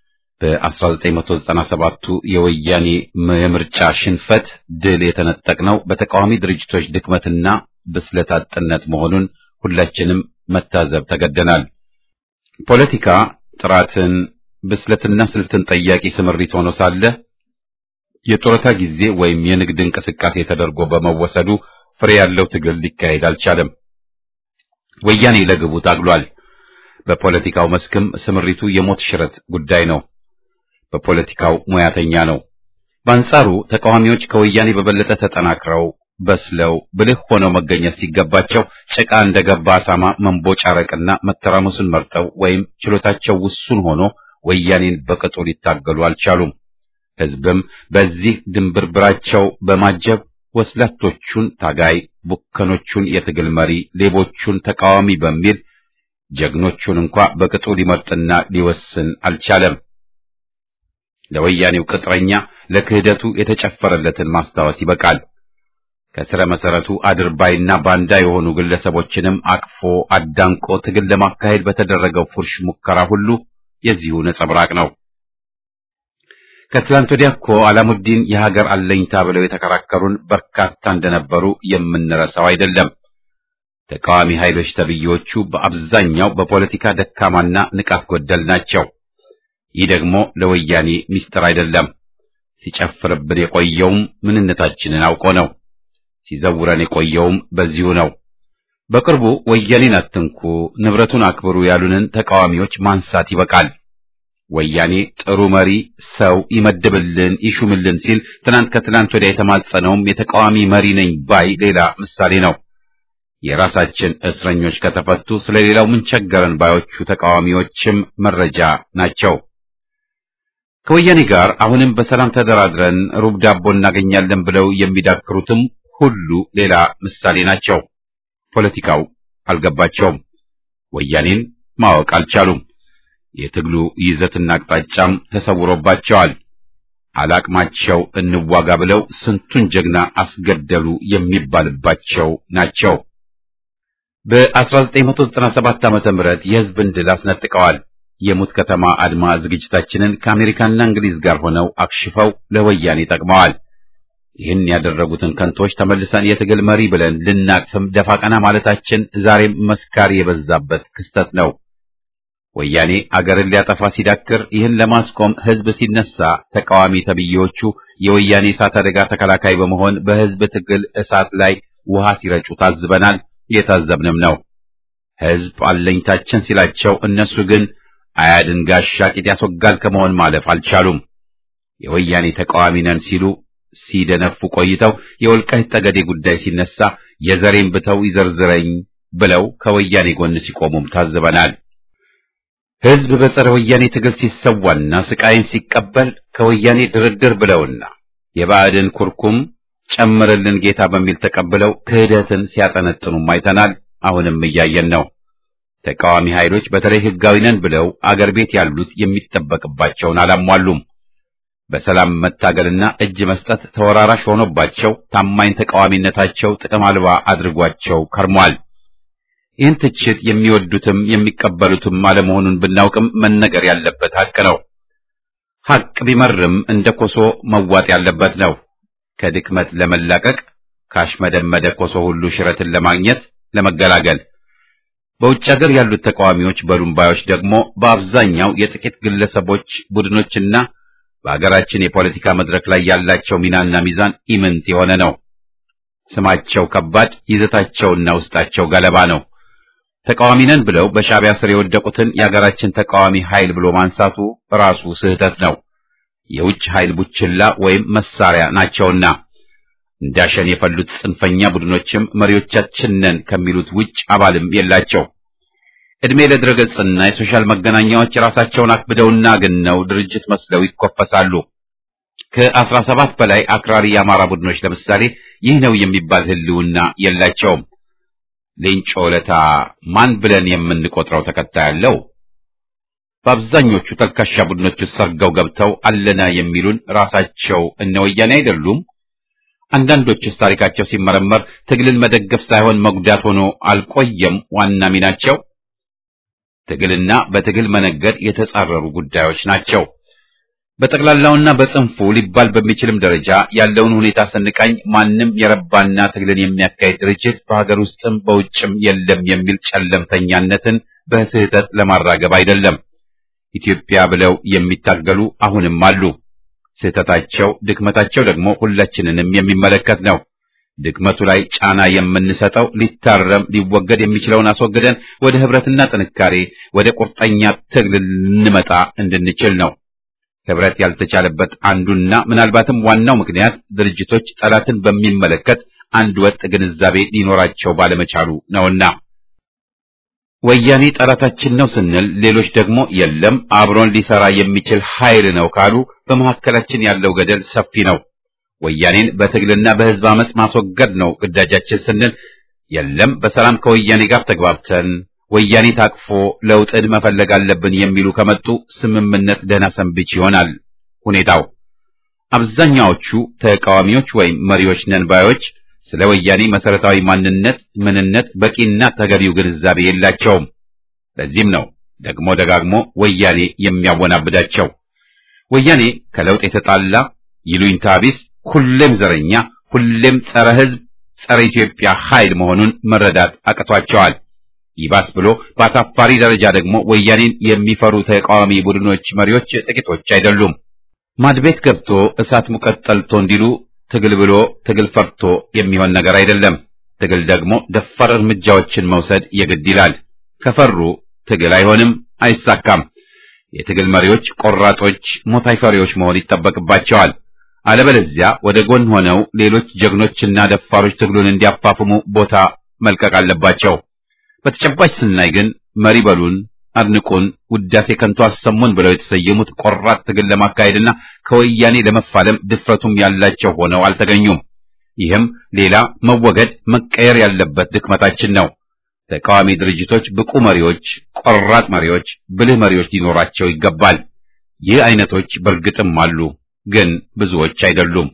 በ1997ቱ የወያኔ የምርጫ ሽንፈት ድል የተነጠቅነው በተቃዋሚ ድርጅቶች ድክመትና ብስለት አጥነት መሆኑን ሁላችንም መታዘብ ተገደናል። ፖለቲካ ጥራትን ብስለትና ስልትን ጠያቂ ስምሪት ሆኖ ሳለ የጡረታ ጊዜ ወይም የንግድ እንቅስቃሴ ተደርጎ በመወሰዱ ፍሬ ያለው ትግል ሊካሄድ አልቻለም። ወያኔ ለግቡ ታግሏል። በፖለቲካው መስክም ስምሪቱ የሞት ሽረት ጉዳይ ነው። በፖለቲካው ሙያተኛ ነው። በአንጻሩ ተቃዋሚዎች ከወያኔ በበለጠ ተጠናክረው በስለው ብልህ ሆነው መገኘት ሲገባቸው ጭቃ እንደገባ አሳማ መንቦጫረቅና መተራመሱን መርጠው ወይም ችሎታቸው ውሱን ሆኖ ወያኔን በቅጡ ሊታገሉ አልቻሉም። ሕዝብም በዚህ ድንብርብራቸው በማጀብ ወስላቶቹን ታጋይ፣ ቡከኖቹን የትግል መሪ፣ ሌቦቹን ተቃዋሚ በሚል ጀግኖቹን እንኳ በቅጡ ሊመርጥና ሊወስን አልቻለም። ለወያኔው ቅጥረኛ ለክህደቱ የተጨፈረለትን ማስታወስ ይበቃል። ከስረ መሰረቱ አድርባይና ባንዳ የሆኑ ግለሰቦችንም አቅፎ አዳንቆ ትግል ለማካሄድ በተደረገው ፉርሽ ሙከራ ሁሉ የዚሁ ነጸብራቅ ነው። ከትላንት ወዲያ እኮ አላሙዲን የሀገር አለኝታ ብለው የተከራከሩን በርካታ እንደነበሩ የምንረሳው አይደለም። ተቃዋሚ ኃይሎች ተብዬዎቹ በአብዛኛው በፖለቲካ ደካማና ንቃት ጎደል ናቸው። ይህ ደግሞ ለወያኔ ሚስጥር አይደለም። ሲጨፍርብን የቆየውም ምንነታችንን አውቆ ነው። ሲዘውረን የቆየውም በዚሁ ነው። በቅርቡ ወያኔን አትንኩ፣ ንብረቱን አክብሩ ያሉንን ተቃዋሚዎች ማንሳት ይበቃል። ወያኔ ጥሩ መሪ ሰው ይመድብልን ይሹምልን ሲል ትናንት ከትናንት ወዲያ የተማጸነውም የተቃዋሚ መሪ ነኝ ባይ ሌላ ምሳሌ ነው። የራሳችን እስረኞች ከተፈቱ ስለሌላው ምን ቸገረን ባዮቹ ተቃዋሚዎችም መረጃ ናቸው። ከወያኔ ጋር አሁንም በሰላም ተደራድረን ሩብ ዳቦ እናገኛለን ብለው የሚዳክሩትም ሁሉ ሌላ ምሳሌ ናቸው። ፖለቲካው አልገባቸውም። ወያኔን ማወቅ አልቻሉም። የትግሉ ይዘትና አቅጣጫም ተሰውሮባቸዋል። አላቅማቸው እንዋጋ ብለው ስንቱን ጀግና አስገደሉ የሚባልባቸው ናቸው። በ1997 ዓመተ ምህረት የሕዝብን ድል አስነጥቀዋል። የሙት ከተማ አድማ ዝግጅታችንን ከአሜሪካና እንግሊዝ ጋር ሆነው አክሽፈው ለወያኔ ጠቅመዋል። ይህን ያደረጉትን ከንቶች ተመልሰን የትግል መሪ ብለን ልናቅፍም ደፋ ቀና ማለታችን ዛሬም መስካሪ የበዛበት ክስተት ነው። ወያኔ አገርን ሊያጠፋ ሲዳክር ይህን ለማስቆም ሕዝብ ሲነሳ ተቃዋሚ ተብዬዎቹ የወያኔ እሳት አደጋ ተከላካይ በመሆን በሕዝብ ትግል እሳት ላይ ውሃ ሲረጩ ታዝበናል። የታዘብንም ነው። ሕዝብ አለኝታችን ሲላቸው እነሱ ግን አያድን ጋሻ ቂጥ ያስወጋል ከመሆን ማለፍ አልቻሉም። የወያኔ ተቃዋሚ ነን ሲሉ ሲደነፉ ቆይተው የወልቃይት ጠገዴ ጉዳይ ሲነሳ የዘሬን ብተው ይዘርዝረኝ ብለው ከወያኔ ጎን ሲቆሙም ታዝበናል። ሕዝብ በጸረ ወያኔ ትግል ሲሰዋና ስቃይን ሲቀበል ከወያኔ ድርድር ብለውና የባዕድን ኩርኩም ጨምርልን ጌታ በሚል ተቀብለው ክህደትን ሲያጠነጥኑም አይተናል። አሁንም እያየን ነው። ተቃዋሚ ኃይሎች በተለይ ሕጋዊ ነን ብለው አገር ቤት ያሉት የሚጠበቅባቸውን አላሟሉም። በሰላም መታገልና እጅ መስጠት ተወራራሽ ሆኖባቸው ታማኝ ተቃዋሚነታቸው ጥቅም አልባ አድርጓቸው ከርሟል። ይህን ትችት የሚወዱትም የሚቀበሉትም አለመሆኑን ብናውቅም መነገር ያለበት ሐቅ ነው። ሐቅ ቢመርም እንደ ኮሶ መዋጥ ያለበት ነው። ከድክመት ለመላቀቅ ካሽመደመደ ኮሶ ሁሉ ሽረትን ለማግኘት ለመገላገል በውጭ ሀገር ያሉት ተቃዋሚዎች በሉምባዮች ደግሞ በአብዛኛው የጥቂት ግለሰቦች ቡድኖችና በሀገራችን የፖለቲካ መድረክ ላይ ያላቸው ሚናና ሚዛን ኢምንት የሆነ ነው። ስማቸው ከባድ፣ ይዘታቸውና ውስጣቸው ገለባ ነው። ተቃዋሚ ነን ብለው በሻዕቢያ ስር የወደቁትን የሀገራችን ተቃዋሚ ኃይል ብሎ ማንሳቱ ራሱ ስህተት ነው። የውጭ ኃይል ቡችላ ወይም መሳሪያ ናቸውና እንዳሸን የፈሉት ጽንፈኛ ቡድኖችም መሪዎቻችን ነን ከሚሉት ውጭ አባልም የላቸው። ዕድሜ ለድረገጽና የሶሻል መገናኛዎች ራሳቸውን አክብደውና ግነው ድርጅት መስለው ይኮፈሳሉ። ከአስራ ሰባት በላይ አክራሪ የአማራ ቡድኖች ለምሳሌ ይህ ነው የሚባል ህልውና የላቸውም። ሌንጮ ለታ ማን ብለን የምንቆጥረው ተከታይ አለው? በአብዛኞቹ ተልካሻ ቡድኖች ሰርገው ገብተው አለና የሚሉን ራሳቸው እነ ወያኔ አይደሉም? አንዳንዶቹስ ታሪካቸው ሲመረመር ትግልን መደገፍ ሳይሆን መጉዳት ሆኖ አልቆየም ዋና ሚናቸው? ትግልና በትግል መነገድ የተጻረሩ ጉዳዮች ናቸው። በጠቅላላውና በጽንፉ ሊባል በሚችልም ደረጃ ያለውን ሁኔታ ስንቃኝ ማንም የረባና ትግልን የሚያካሄድ ድርጅት በሀገር ውስጥም በውጭም የለም የሚል ጨለምተኛነትን በስህተት ለማራገብ አይደለም። ኢትዮጵያ ብለው የሚታገሉ አሁንም አሉ። ስህተታቸው፣ ድክመታቸው ደግሞ ሁላችንንም የሚመለከት ነው። ድክመቱ ላይ ጫና የምንሰጠው ሊታረም ሊወገድ የሚችለውን አስወግደን ወደ ህብረትና ጥንካሬ ወደ ቁርጠኛ ትግል ልንመጣ እንድንችል ነው። ህብረት ያልተቻለበት አንዱና ምናልባትም ዋናው ምክንያት ድርጅቶች ጠላትን በሚመለከት አንድ ወጥ ግንዛቤ ሊኖራቸው ባለመቻሉ ነውና ወያኔ ጠላታችን ነው ስንል ሌሎች ደግሞ የለም አብሮን ሊሰራ የሚችል ኃይል ነው ካሉ በመካከላችን ያለው ገደል ሰፊ ነው። ወያኔን በትግልና በህዝብ አመጽ ማስወገድ ነው ግዳጃችን ስንል የለም በሰላም ከወያኔ ጋር ተግባብተን ወያኔ ታቅፎ ለውጥን መፈለግ አለብን የሚሉ ከመጡ ስምምነት ደህና ሰንብች ይሆናል ሁኔታው። አብዛኛዎቹ ተቃዋሚዎች ወይም መሪዎች ነን ባዮች ስለ ወያኔ መሰረታዊ ማንነት፣ ምንነት በቂና ተገቢው ግንዛቤ የላቸውም። ለዚህም ነው ደግሞ ደጋግሞ ወያኔ የሚያወናብዳቸው። ወያኔ ከለውጥ የተጣላ ይሉኝታ ቢስ፣ ሁሌም ዘረኛ፣ ሁሌም ጸረ ህዝብ፣ ጸረ ኢትዮጵያ ኃይል መሆኑን መረዳት አቅቷቸዋል። ይባስ ብሎ በአሳፋሪ ደረጃ ደግሞ ወያኔን የሚፈሩ ተቃዋሚ ቡድኖች መሪዎች ጥቂቶች አይደሉም። ማድቤት ገብቶ እሳት ሙቀት ጠልቶ እንዲሉ ትግል ብሎ ትግል ፈርቶ የሚሆን ነገር አይደለም። ትግል ደግሞ ደፋር እርምጃዎችን መውሰድ የግድ ይላል። ከፈሩ ትግል አይሆንም፣ አይሳካም። የትግል መሪዎች ቆራጦች፣ ሞት አይፈሪዎች መሆን ይጠበቅባቸዋል። አለበለዚያ ወደ ጎን ሆነው ሌሎች ጀግኖችና ደፋሮች ትግሉን እንዲያፋፍሙ ቦታ መልቀቅ አለባቸው። በተጨባጭ ስናይ ግን መሪ በሉን አድንቁን፣ ውዳሴ ከንቱ አሰሙን ብለው የተሰየሙት ቆራጥ ትግል ለማካሄድና ከወያኔ ለመፋለም ድፍረቱም ያላቸው ሆነው አልተገኙም። ይህም ሌላ መወገድ መቀየር ያለበት ድክመታችን ነው። ተቃዋሚ ድርጅቶች ብቁ መሪዎች፣ ቆራጥ መሪዎች፣ ብልህ መሪዎች ሊኖራቸው ይገባል። ይህ አይነቶች በእርግጥም አሉ፣ ግን ብዙዎች አይደሉም።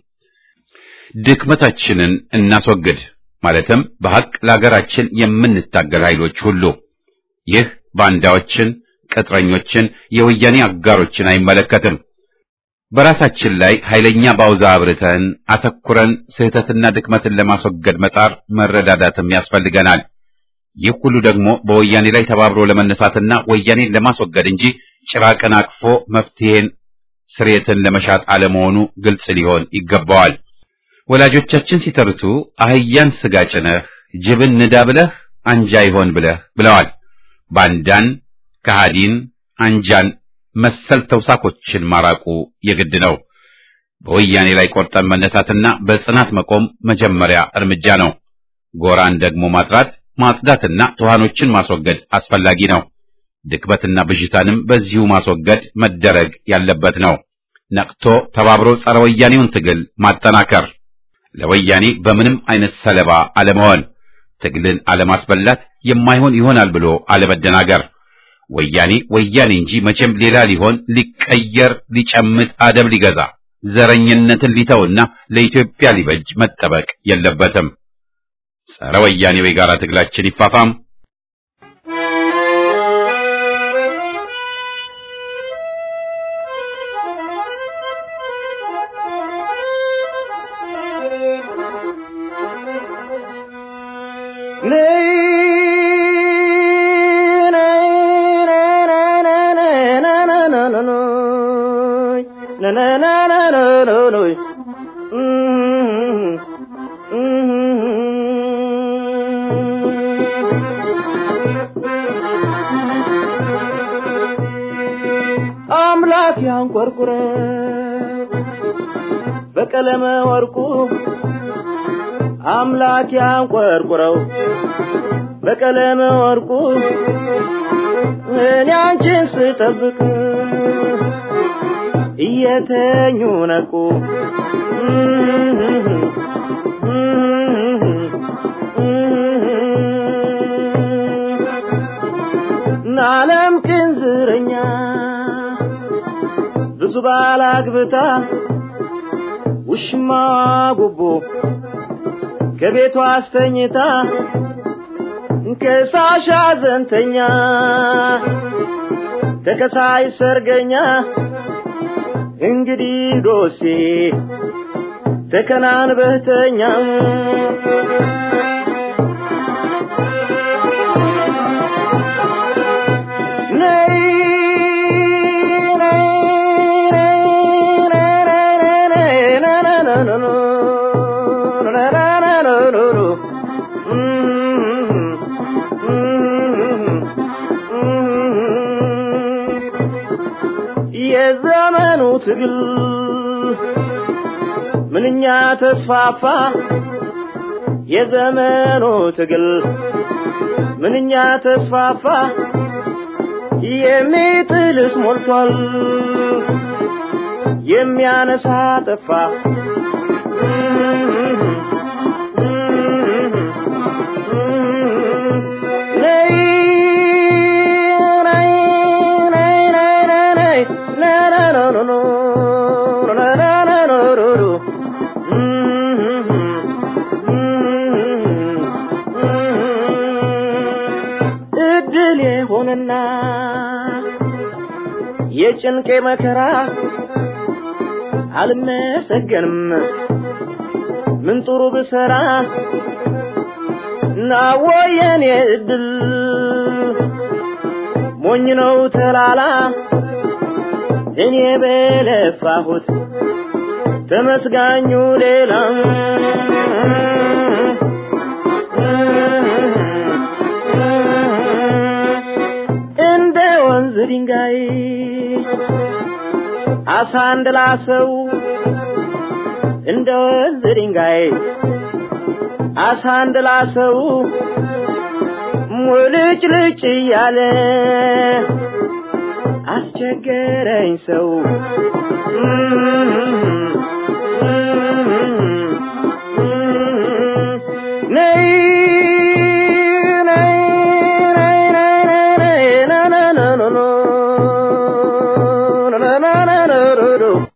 ድክመታችንን እናስወግድ ማለትም በሐቅ ለሀገራችን የምንታገል ኃይሎች ሁሉ ይህ ባንዳዎችን፣ ቅጥረኞችን፣ የወያኔ አጋሮችን አይመለከትም። በራሳችን ላይ ኃይለኛ ባውዛ አብርተን አተኩረን ስህተትና ድክመትን ለማስወገድ መጣር መረዳዳትም ያስፈልገናል። ይህ ሁሉ ደግሞ በወያኔ ላይ ተባብሮ ለመነሳትና ወያኔን ለማስወገድ እንጂ ጭራቅን አቅፎ መፍትሄን ስሬትን ለመሻት አለመሆኑ ግልጽ ሊሆን ይገባዋል። ወላጆቻችን ሲተርቱ አህያን ስጋ ጭነህ ጅብን ንዳ ብለህ አንጃ ይሆን ብለህ ብለዋል። ባንዳን፣ ከሃዲን፣ አንጃን መሰል ተውሳኮችን ማራቁ የግድ ነው። በወያኔ ላይ ቆርጠን መነሳትና በጽናት መቆም መጀመሪያ እርምጃ ነው። ጎራን ደግሞ ማጥራት ማጽዳትና ትኋኖችን ማስወገድ አስፈላጊ ነው። ድክመትና ብዥታንም በዚሁ ማስወገድ መደረግ ያለበት ነው። ነቅቶ ተባብሮ ጸረ ወያኔውን ትግል ማጠናከር፣ ለወያኔ በምንም አይነት ሰለባ አለመሆን፣ ትግልን አለማስበላት፣ የማይሆን ይሆናል ብሎ አለመደናገር። ወያኔ ወያኔ እንጂ መቼም ሌላ ሊሆን ሊቀየር ሊጨምት አደብ ሊገዛ ዘረኝነትን ሊተውና ለኢትዮጵያ ሊበጅ መጠበቅ የለበትም። ጸረ ወያኔው የጋራ ትግላችን ይፋፋም። አምላክ ያንቆርቁረ በቀለመ ወርቁ አምላክ ያንቆርቁረው በቀለመ ወርቁ እኔ አንቺን ስጠብቅ እየተኙ ነቁ ናለም ቅንዝረኛ ብዙ ባላግብታ ውሽማ ጉቦ ከቤቷ አስተኝታ ከሳሽ አዘንተኛ ተከሳይ ሰርገኛ እንግዲህ ዶሴ ተከናንበህተኛ ነይ የዘመኑ ትግል ምንኛ ተስፋፋ የዘመኑ ትግል ምንኛ ተስፋፋ የሚጥልስ ሞልቷል የሚያነሳ ጠፋ ነይ ነይ ነይ ነይ ነይ ነይ ና ና ና ና ና ና ና ና ና ና ና እድል የሆነና የጭንቄ መከራ አልመሰገንም ምን ጥሩ ብሰራ ናወየኔ እድል ሞኝ ነው ተላላ እኔ በለፋሁት ተመስጋኙ ሌላ እንደ ወንዝ ድንጋይ አሳ እንደላሰው እንደ ወንዝ ድንጋይ አሳ እንደላሰው ሙልጭ ልጭ እያለ አስቸገረኝ ሰው ነይ ነይ ነይ ነይ ነይ ነይ ና ና ና ና ና ና ና ና ና ና